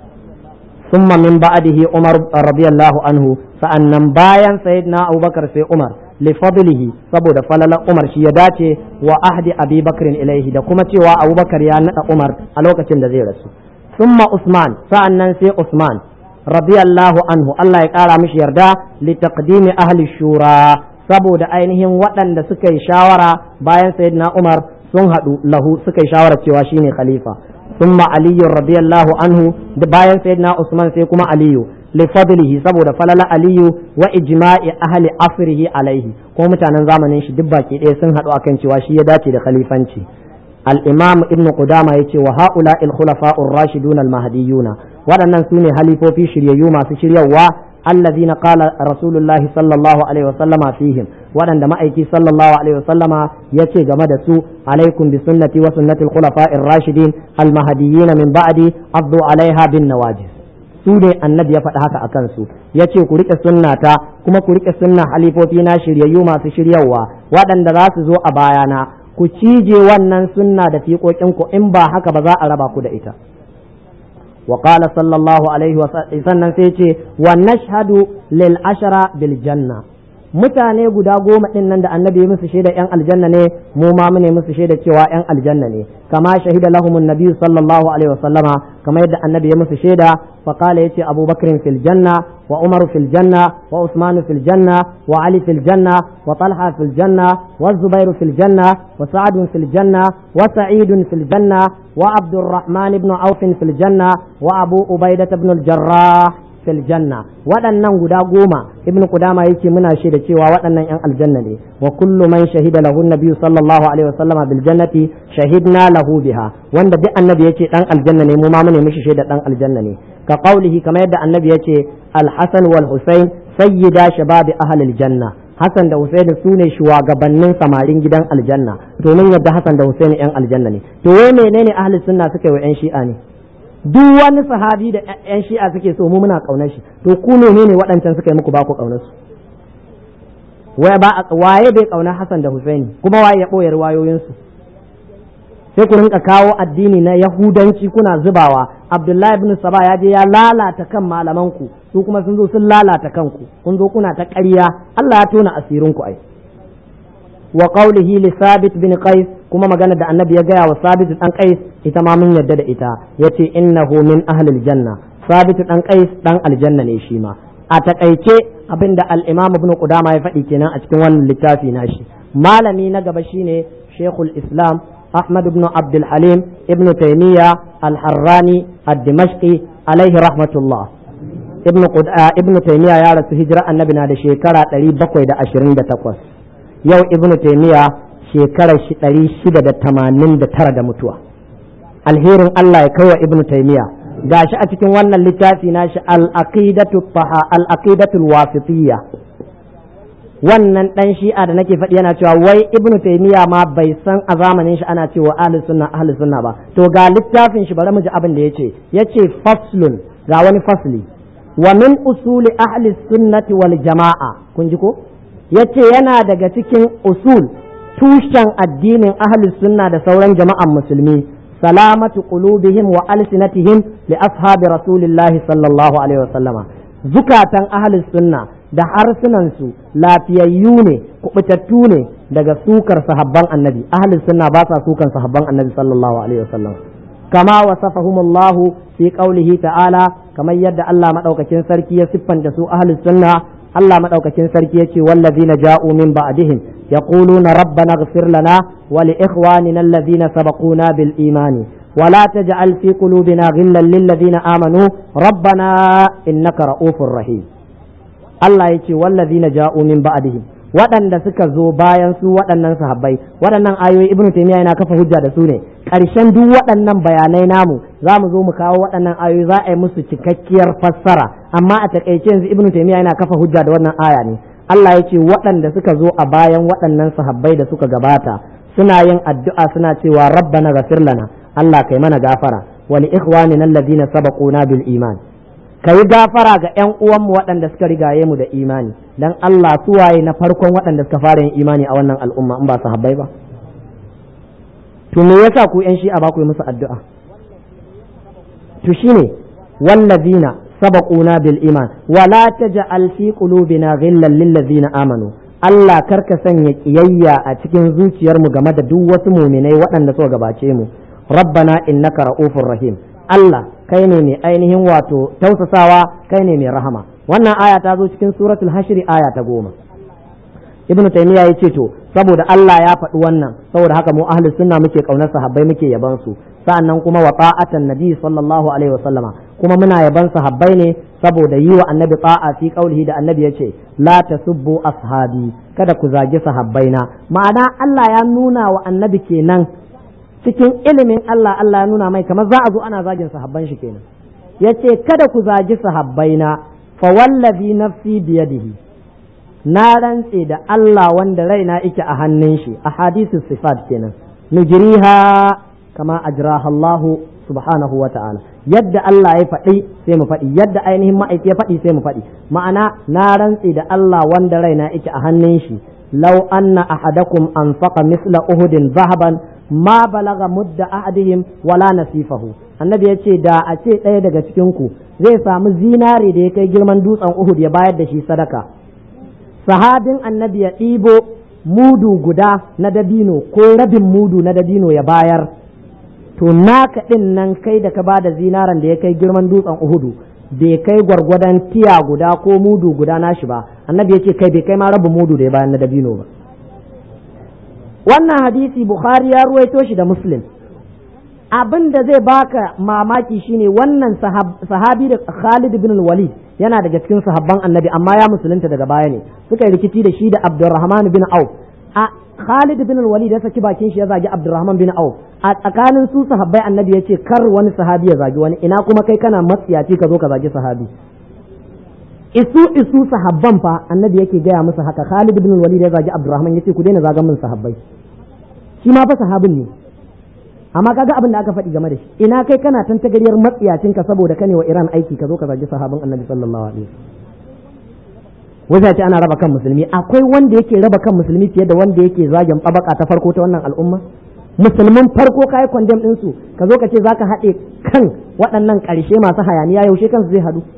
ثم من بعده عمر رضي الله عنه sa'annan bayan sayyidina Abubakar sai Umar li fadlihi saboda falalan Umar shi ya dace wa ahdi Abi Bakr ilaihi da kuma cewa Abubakar ya nada Umar a lokacin da zai rasu thumma Usman sa'annan sai Usman radiyallahu anhu Allah ya kara mishi yarda li taqdimi ahli shura saboda ainihin waɗanda suka yi shawara bayan sayyidina Umar sun haɗu lahu suka yi shawara cewa shine khalifa ثم علي رضي الله عنه bayan sayyidina Usman sai kuma Aliyu lifadlihi saboda falala Aliyu wa ijma'i ahli asrihi alaihi ko mutanen zamanin shi duk baki ɗaya sun haɗu akan cewa shi ya dace da khalifanci al-imam ibn qudama yace wa haula al-khulafa'ur rashidun al-mahdiyuna waɗannan su ne halifofi shiryayyu masu shiryawa الذين قال رسول الله صلى الله عليه وسلم فيهم وأن مأيكي صلى الله عليه وسلم يتي جمد سوء عليكم بسنتي وسنة الخلفاء الراشدين المهديين من بعدي أضوا عليها بالنواجذ su ne annabi ya faɗi haka a kansu ya ce ku riƙe sunnata kuma ku riƙe sunna halifofi na shiryayyu masu shiryawa waɗanda za su zo a bayana ku cije wannan sunna da fiƙoƙinku in ba haka ba za a raba ku da ita وقال صلى الله عليه وسلم سيتي ونشهد للعشرة بالجنة mutane guda goma ɗin nan da annabi musu shaida yan aljanna ne mu ma mune musu shaida cewa yan aljanna ne kama shahida lahumun nabi sallallahu alaihi wasallama kama yadda annabi ya musu shaida fa qala yace abubakar fil janna wa umar fil janna wa usman fil janna wa ali fil janna wa talha fil janna wa zubair fil janna wa sa'd fil janna wa sa'id fil janna wa abdurrahman ibn auf fil janna wa abu ubaidah ibn al jarrah fil janna waɗannan guda goma ibnu qudama yake muna shaida cewa waɗannan yan aljanna ne wa kullu man shahida lahu nabiyyu sallallahu alaihi wasallama bil jannati shahidna lahu biha wanda duk annabi yace dan aljanna ne mu ma mune mishi shaida dan aljanna ne ka qaulihi kamar yadda annabi yace al hasan wal husain sayyida shababi ahli al janna Hassan da Husaini su ne shugabannin samarin gidan aljanna domin yadda Hassan da Husaini yan aljanna ne to wai menene ahli sunna suka yi wa yan shi'a ne duk wani sahabi da yan shi'a suke so mu muna kaunar shi to ku menene waɗancan suka yi muku ba ku kaunar su waye ba waye bai kauna Hassan da Husaini kuma waye ya boye riwayoyin su sai ku rinka kawo addini na yahudanci kuna zubawa Abdullahi ibn Saba ya je ya lalata kan malaman ku su kuma sun zo sun lalata kanku kun zo kuna ta ƙarya Allah ya tona asirin ku ai wa qawlihi li Sabit bin Qais kuma magana da annabi ya gaya wa Sabit dan Qais ita ma mun yadda da ita yace innahu min ahli janna Sabit dan Qais dan aljanna ne shi ma a takaice abinda al-Imam Ibn Qudama ya faɗi kenan a cikin wannan littafi nashi malami na gaba shine Sheikhul Islam Ahmad ibn Abdul Halim ibn Taymiyyah al-Harrani ad-Dimashqi alaihi rahmatullah ibn ibn Taymiyyah ya rasu hijira annabi na da shekara 728 yau ibn Taymiyyah shekarar shi ɗari shida da tamanin da tara da mutuwa alherin Allah ya kai wa ibnu taimiya gashi a cikin wannan littafi na shi al-aqidatu al-aqidatul wasitiyya wannan dan shi'a da nake faɗi yana cewa wai ibnu taimiya ma bai san a zamanin shi ana cewa ahlus sunna ahlus sunna ba to ga littafin shi bari mu ji abin da yace yace faslun ga wani fasli wa min usuli ahli sunnati wal jama'a kun ji ko yace yana daga cikin usul tushen addinin ahlus sunna da sauran jama'an musulmi salamatu qulubihim wa alsinatihim li ashabi rasulillahi sallallahu alaihi wasallama zukatan ahlus sunna da harsunansu lafiyayyu ne kubutattu ne daga sukar sahabban annabi ahlus sunna ba sa sukan sahabban annabi sallallahu alaihi wasallam kama wasafahumullahu fi qaulihi ta'ala kamar yadda Allah madaukakin sarki ya siffanta su ahlus sunna Allah madaukakin sarki yace wallazina ja'u min ba'dihim yaquluna rabbana ighfir lana wa li ikhwanina alladhina sabaquna bil imani ولا تجعل في قلوبنا غلا للذين آمنوا ربنا إنك رؤوف رحيم Allah ya ce wallazina ja'u min ba'dihim waɗanda suka zo bayan su waɗannan sahabbai waɗannan ayoyi ibnu taymiya yana kafa hujja da su ne ƙarshen duk waɗannan bayanai namu za mu zo mu kawo waɗannan ayoyi za a yi musu cikakkiyar fassara amma a takaice yanzu ibnu taymiya yana kafa hujja da wannan aya ne Allah ya ce waɗanda suka zo a bayan waɗannan sahabbai da suka gabata suna yin addu'a suna cewa rabbana ghafir lana Allah kai mana gafara wa li ikhwanina alladhina sabaquna bil iman ka yi gafara ga 'yan uwanmu waɗanda suka rigaye mu da imani dan Allah su waye na farkon waɗanda suka fara yin imani a wannan al'umma in ba su habbai ba to me yasa ku 'yan shi'a ba ku yi musu addu'a to shine wallazina sabaquna bil iman wala taj'al fi qulubina ghillan lil ladzina amanu Allah karka sanya kiyayya a cikin zuciyarmu game da duk wasu muminai waɗanda suka gabace mu rabbana innaka ra'ufur rahim Allah kai ne mai ainihin wato tausasawa kai ne mai rahama wannan aya ta zo cikin suratul hashri aya ta goma ibn taymiya ya ce to saboda Allah ya faɗi wannan saboda haka mu ahlus sunna muke kaunar sahabbai muke yaban su sa'annan kuma wa ta'atan nabi sallallahu alaihi wasallama kuma muna yaban sahabbai ne saboda yi wa annabi ta'a fi qaulihi da annabi yace la tasubbu ashabi kada ku zagi sahabbaina ma'ana Allah ya nuna wa annabi kenan cikin ilimin Allah Allah ya nuna mai kamar za a zo ana zagin sahabban shi kenan yace kada ku zagi sahabbaina fa wallazi nafsi biyadihi na rantse da Allah wanda raina yake a hannun shi a hadisu sifat kenan nujriha kama ajraha Allah subhanahu wa ta'ala yadda Allah ya faɗi sai mu faɗi yadda ainihin ma'aiki ya faɗi sai mu faɗi ma'ana na rantse da Allah wanda raina yake a hannun shi law anna ahadakum anfaqa misla uhudin zahaban ma balaga mudda ahadihim wala nasifahu annabi ya ce da a ce ɗaya daga cikin ku zai samu zinare da ya kai girman dutsen uhud ya bayar da shi sadaka sahabin annabi ya ɗibo mudu guda na dabino ko rabin mudu na dabino ya bayar to naka ɗin nan kai da ka bada zinaran da ya kai girman dutsen uhudu bai kai gwargwadon tiya guda ko mudu guda nashi ba annabi ya ce kai bai kai ma rabin mudu da ya bayan na dabino ba wannan hadisi bukhari ya ruwaito shi da muslim abin da zai baka mamaki shine wannan sahabi da khalid bin walid yana daga cikin sahabban annabi amma ya musulunta daga baya ne suka yi rikici da shi da abdurrahman bin auf a khalid bin walid ya saki bakin shi ya zagi abdurrahman bin auf a tsakanin su sahabbai annabi ya ce kar wani sahabi ya zagi wani ina kuma kai kana matsiyaci ka zo ka zagi sahabi isu isu sahabban fa annabi yake gaya musu haka khalid bin walid ya zagi abdurrahman ya ce ku daina zagan min sahabbai shi ma fa sahabin ne amma kaga abin da aka faɗi game da shi ina kai kana tantagariyar matsiyacin ka saboda kane wa Iran aiki ka zo ka zagi sahabin Annabi sallallahu alaihi wasallam ce ana raba kan musulmi akwai wanda yake raba kan musulmi fiye da wanda yake zagin tabaka ta farko ta wannan al'umma musulmin farko kai condemn din su ka zo ka ce zaka haɗe kan waɗannan ƙarshe masu hayaniya yaushe kansu zai hadu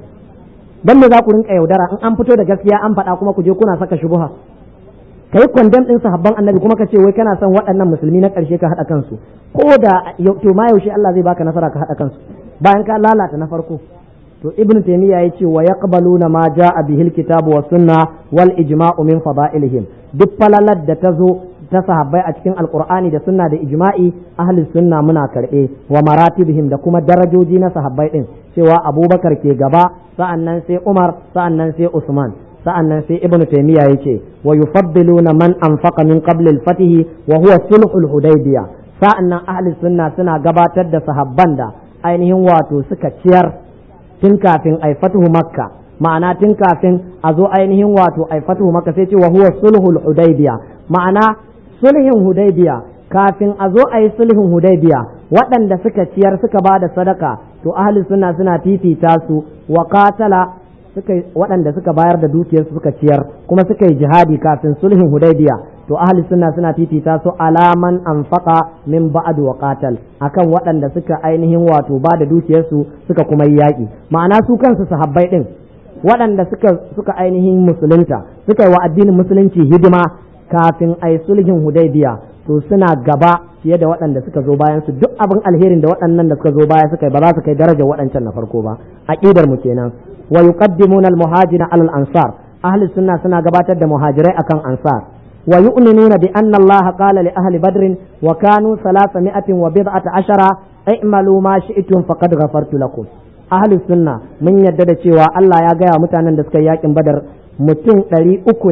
dan me za ku rinka yaudara in an fito da gaskiya an faɗa kuma ku je kuna saka shubuha ka yi kwandam ɗin sahabban annabi kuma ka ce wai kana son waɗannan musulmi na ƙarshe ka haɗa kansu ko da to ma yaushe Allah zai baka nasara ka haɗa kansu bayan ka lalata na farko to ibnu taymiya ya ce wa yaqbaluna ma jaa bihi alkitabu was sunna wal ijma'u min fada'ilihim duk falalar da ta zo ta sahabbai a cikin alqur'ani da sunna da ijma'i ahli sunna muna karɓe wa maratibihim da kuma darajoji na sahabbai din cewa abubakar ke gaba sa'annan sai umar sa'annan sai usman sa'annan sai ibn taymiya yace wa yufaddiluna man anfaqa min qabl al-fath wa huwa sulhul hudaybiya sa'annan ahli sunna suna gabatar da sahabban da ainihin wato suka ciyar tun kafin ai fatuhu makka ma'ana tun kafin a zo ainihin wato ai fatuhu makka sai ce wa huwa sulhul hudaybiya ma'ana sulhin hudaybiya kafin a zo a yi sulhin hudaybiya waɗanda suka ciyar suka ba da sadaka to ahli sunna suna fifita su wa qatala suka waɗanda suka bayar da dukiyarsu suka ciyar kuma suka yi jihadi kafin sulhin hudaybiya to ahli sunna suna fifita su alaman anfaqa min ba'd wa qatal akan waɗanda suka ainihin wato ba da dukiyarsu suka kuma yi yaƙi ma'ana su kansu sahabbai din waɗanda suka suka ainihin musulunta suka yi wa addinin musulunci hidima kafin ai sulhin hudaybiya to suna gaba fiye da waɗanda suka zo bayan su duk abin alherin da waɗannan da suka zo baya suka yi ba za su kai darajar waɗancan na farko ba aqidar mu kenan wa yuqaddimuna al-muhajira ala al-ansar ahli sunna suna gabatar da muhajirai akan ansar wa yu'minuna bi anna Allah qala li ahli badr wa kanu 300 wa bid'ata ashara i'malu ma shi'tum faqad ghafartu lakum ahli sunna mun yadda da cewa Allah ya gaya mutanen da suka yi yakin badar mutum ɗari uku ne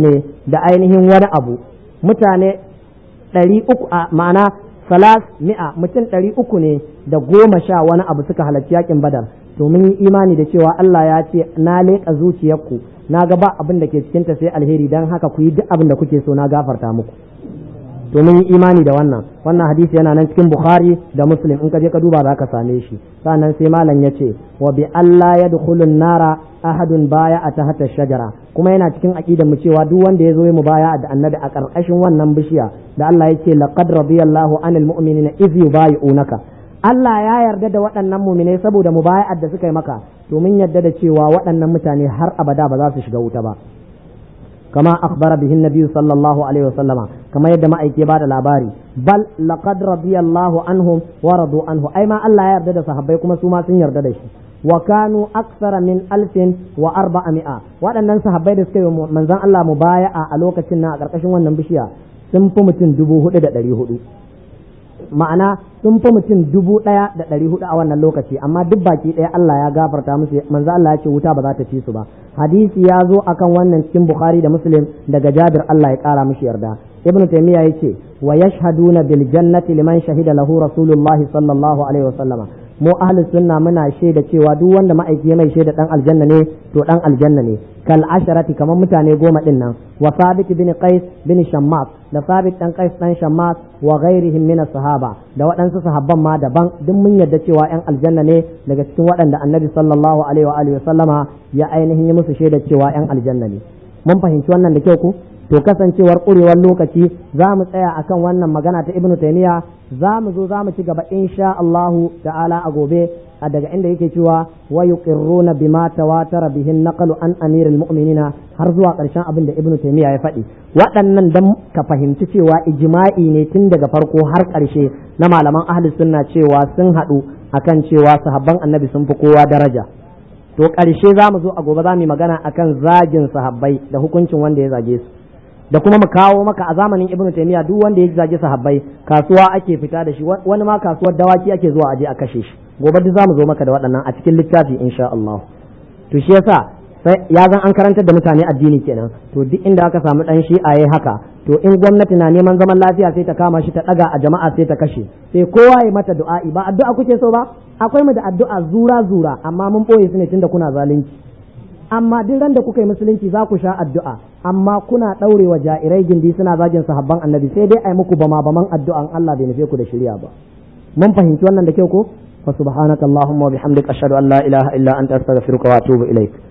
da ainihin wani abu mutane ɗari uku a ma'ana salas mi'a mutum ɗari uku ne da goma sha wani abu suka halarci yakin badar to mun yi imani da cewa Allah ya ce na leƙa zuciyarku na ga ba abin da ke cikinta sai alheri don haka ku yi duk abin da kuke so na gafarta muku to mun yi imani da wannan wannan hadisi yana nan cikin bukhari da muslim in ka je ka duba za ka same shi sannan sai malam ya ce wa bi Allah ya dukhulun nara ahadun baya a tahta shajara kuma yana cikin aqidar mu cewa duk wanda ya zo mu baya da annabi a karkashin wannan bishiya da Allah ya ce laqad radiyallahu anil mu'minina idh yubayi'unaka Allah ya yarda da waɗannan muminai saboda mubaya'ar da suka yi maka to mun yarda da cewa waɗannan mutane har abada ba za su shiga wuta ba kama akhbara bihin nabiyyu sallallahu alaihi wasallama kama yadda ma'aike ba da labari bal laqad radiyallahu anhum wa radu anhu ai ma Allah ya yarda da sahabbai kuma su ma sun yarda da shi wa kanu aksara min alfin wa arba'a mi'a waɗannan sahabbai da suka yi manzon Allah mubaya'a a lokacin nan a ƙarƙashin wannan bishiya sun fi mutum dubu hudu da ɗari hudu ma'ana sun fi mutum dubu ɗaya da ɗari hudu a wannan lokaci amma duk baki ɗaya Allah ya gafarta musu manzo Allah ya ce wuta ba za ta ci su ba hadisi ya zo akan wannan cikin Bukhari da Muslim daga Jabir Allah ya ƙara mishi yarda Ibn Taymiyyah yace wa yashhaduna bil jannati liman shahida lahu Rasulullah sallallahu alaihi wasallama mu ahlus sunna muna shaida cewa duk wanda ma'aiki mai shaida dan aljanna ne to dan aljanna ne kal asharati kamar mutane goma din nan wa sabit bin qais bin shammas da sabit dan qais dan shammas wa ghairihim min sahaba da waɗansu sahabban ma daban duk mun yarda cewa yan aljanna ne daga cikin waɗanda annabi sallallahu alaihi wa alihi sallama ya ainihin yi musu shaida cewa yan aljanna ne mun fahimci wannan da kyau ku to kasancewar ƙurewar lokaci za mu tsaya akan wannan magana ta ibnu taymiya za mu zo za mu ci gaba insha Allahu ta'ala a gobe a daga inda yake cewa wa yuqirruna bima tawatara bihin naqlu an amiril mu'minina har zuwa ƙarshen abin da ibnu taymiya ya faɗi waɗannan dan ka fahimci cewa ijma'i ne tun daga farko har ƙarshe na malaman ahli sunna cewa sun haɗu akan cewa sahabban annabi sun fi kowa daraja to ƙarshe za mu zo a gobe za mu yi magana akan zagin sahabbai da hukuncin wanda ya zage su da kuma mu kawo maka a zamanin ibnu taymiya duk wanda ya zage sahabbai kasuwa ake fita da shi wani ma kasuwar dawaki ake zuwa aje a kashe shi gobe duk zamu zo maka da waɗannan a cikin littafi insha Allah to shi yasa sai ya zan an karantar da mutane addini kenan to duk inda aka samu dan shi yayi haka to in gwamnati na neman zaman lafiya sai ta kama shi ta daga a jama'a sai ta kashe sai kowa ya mata du'a'i ba addu'a kuke so ba akwai mu da addu'a zura zura amma mun boye su ne tunda kuna zalunci amma duk ran da kuka yi musulunci za ku sha addu'a amma kuna ɗaure wa ja'irai gindi suna zagin sahabban annabi sai dai ai muku bama baman addu'an Allah bai nufe ku da shirya ba mun fahimci wannan da kyau ko fa subhanakallahumma wa bihamdika ashhadu an la ilaha illa anta astaghfiruka wa atubu ilaik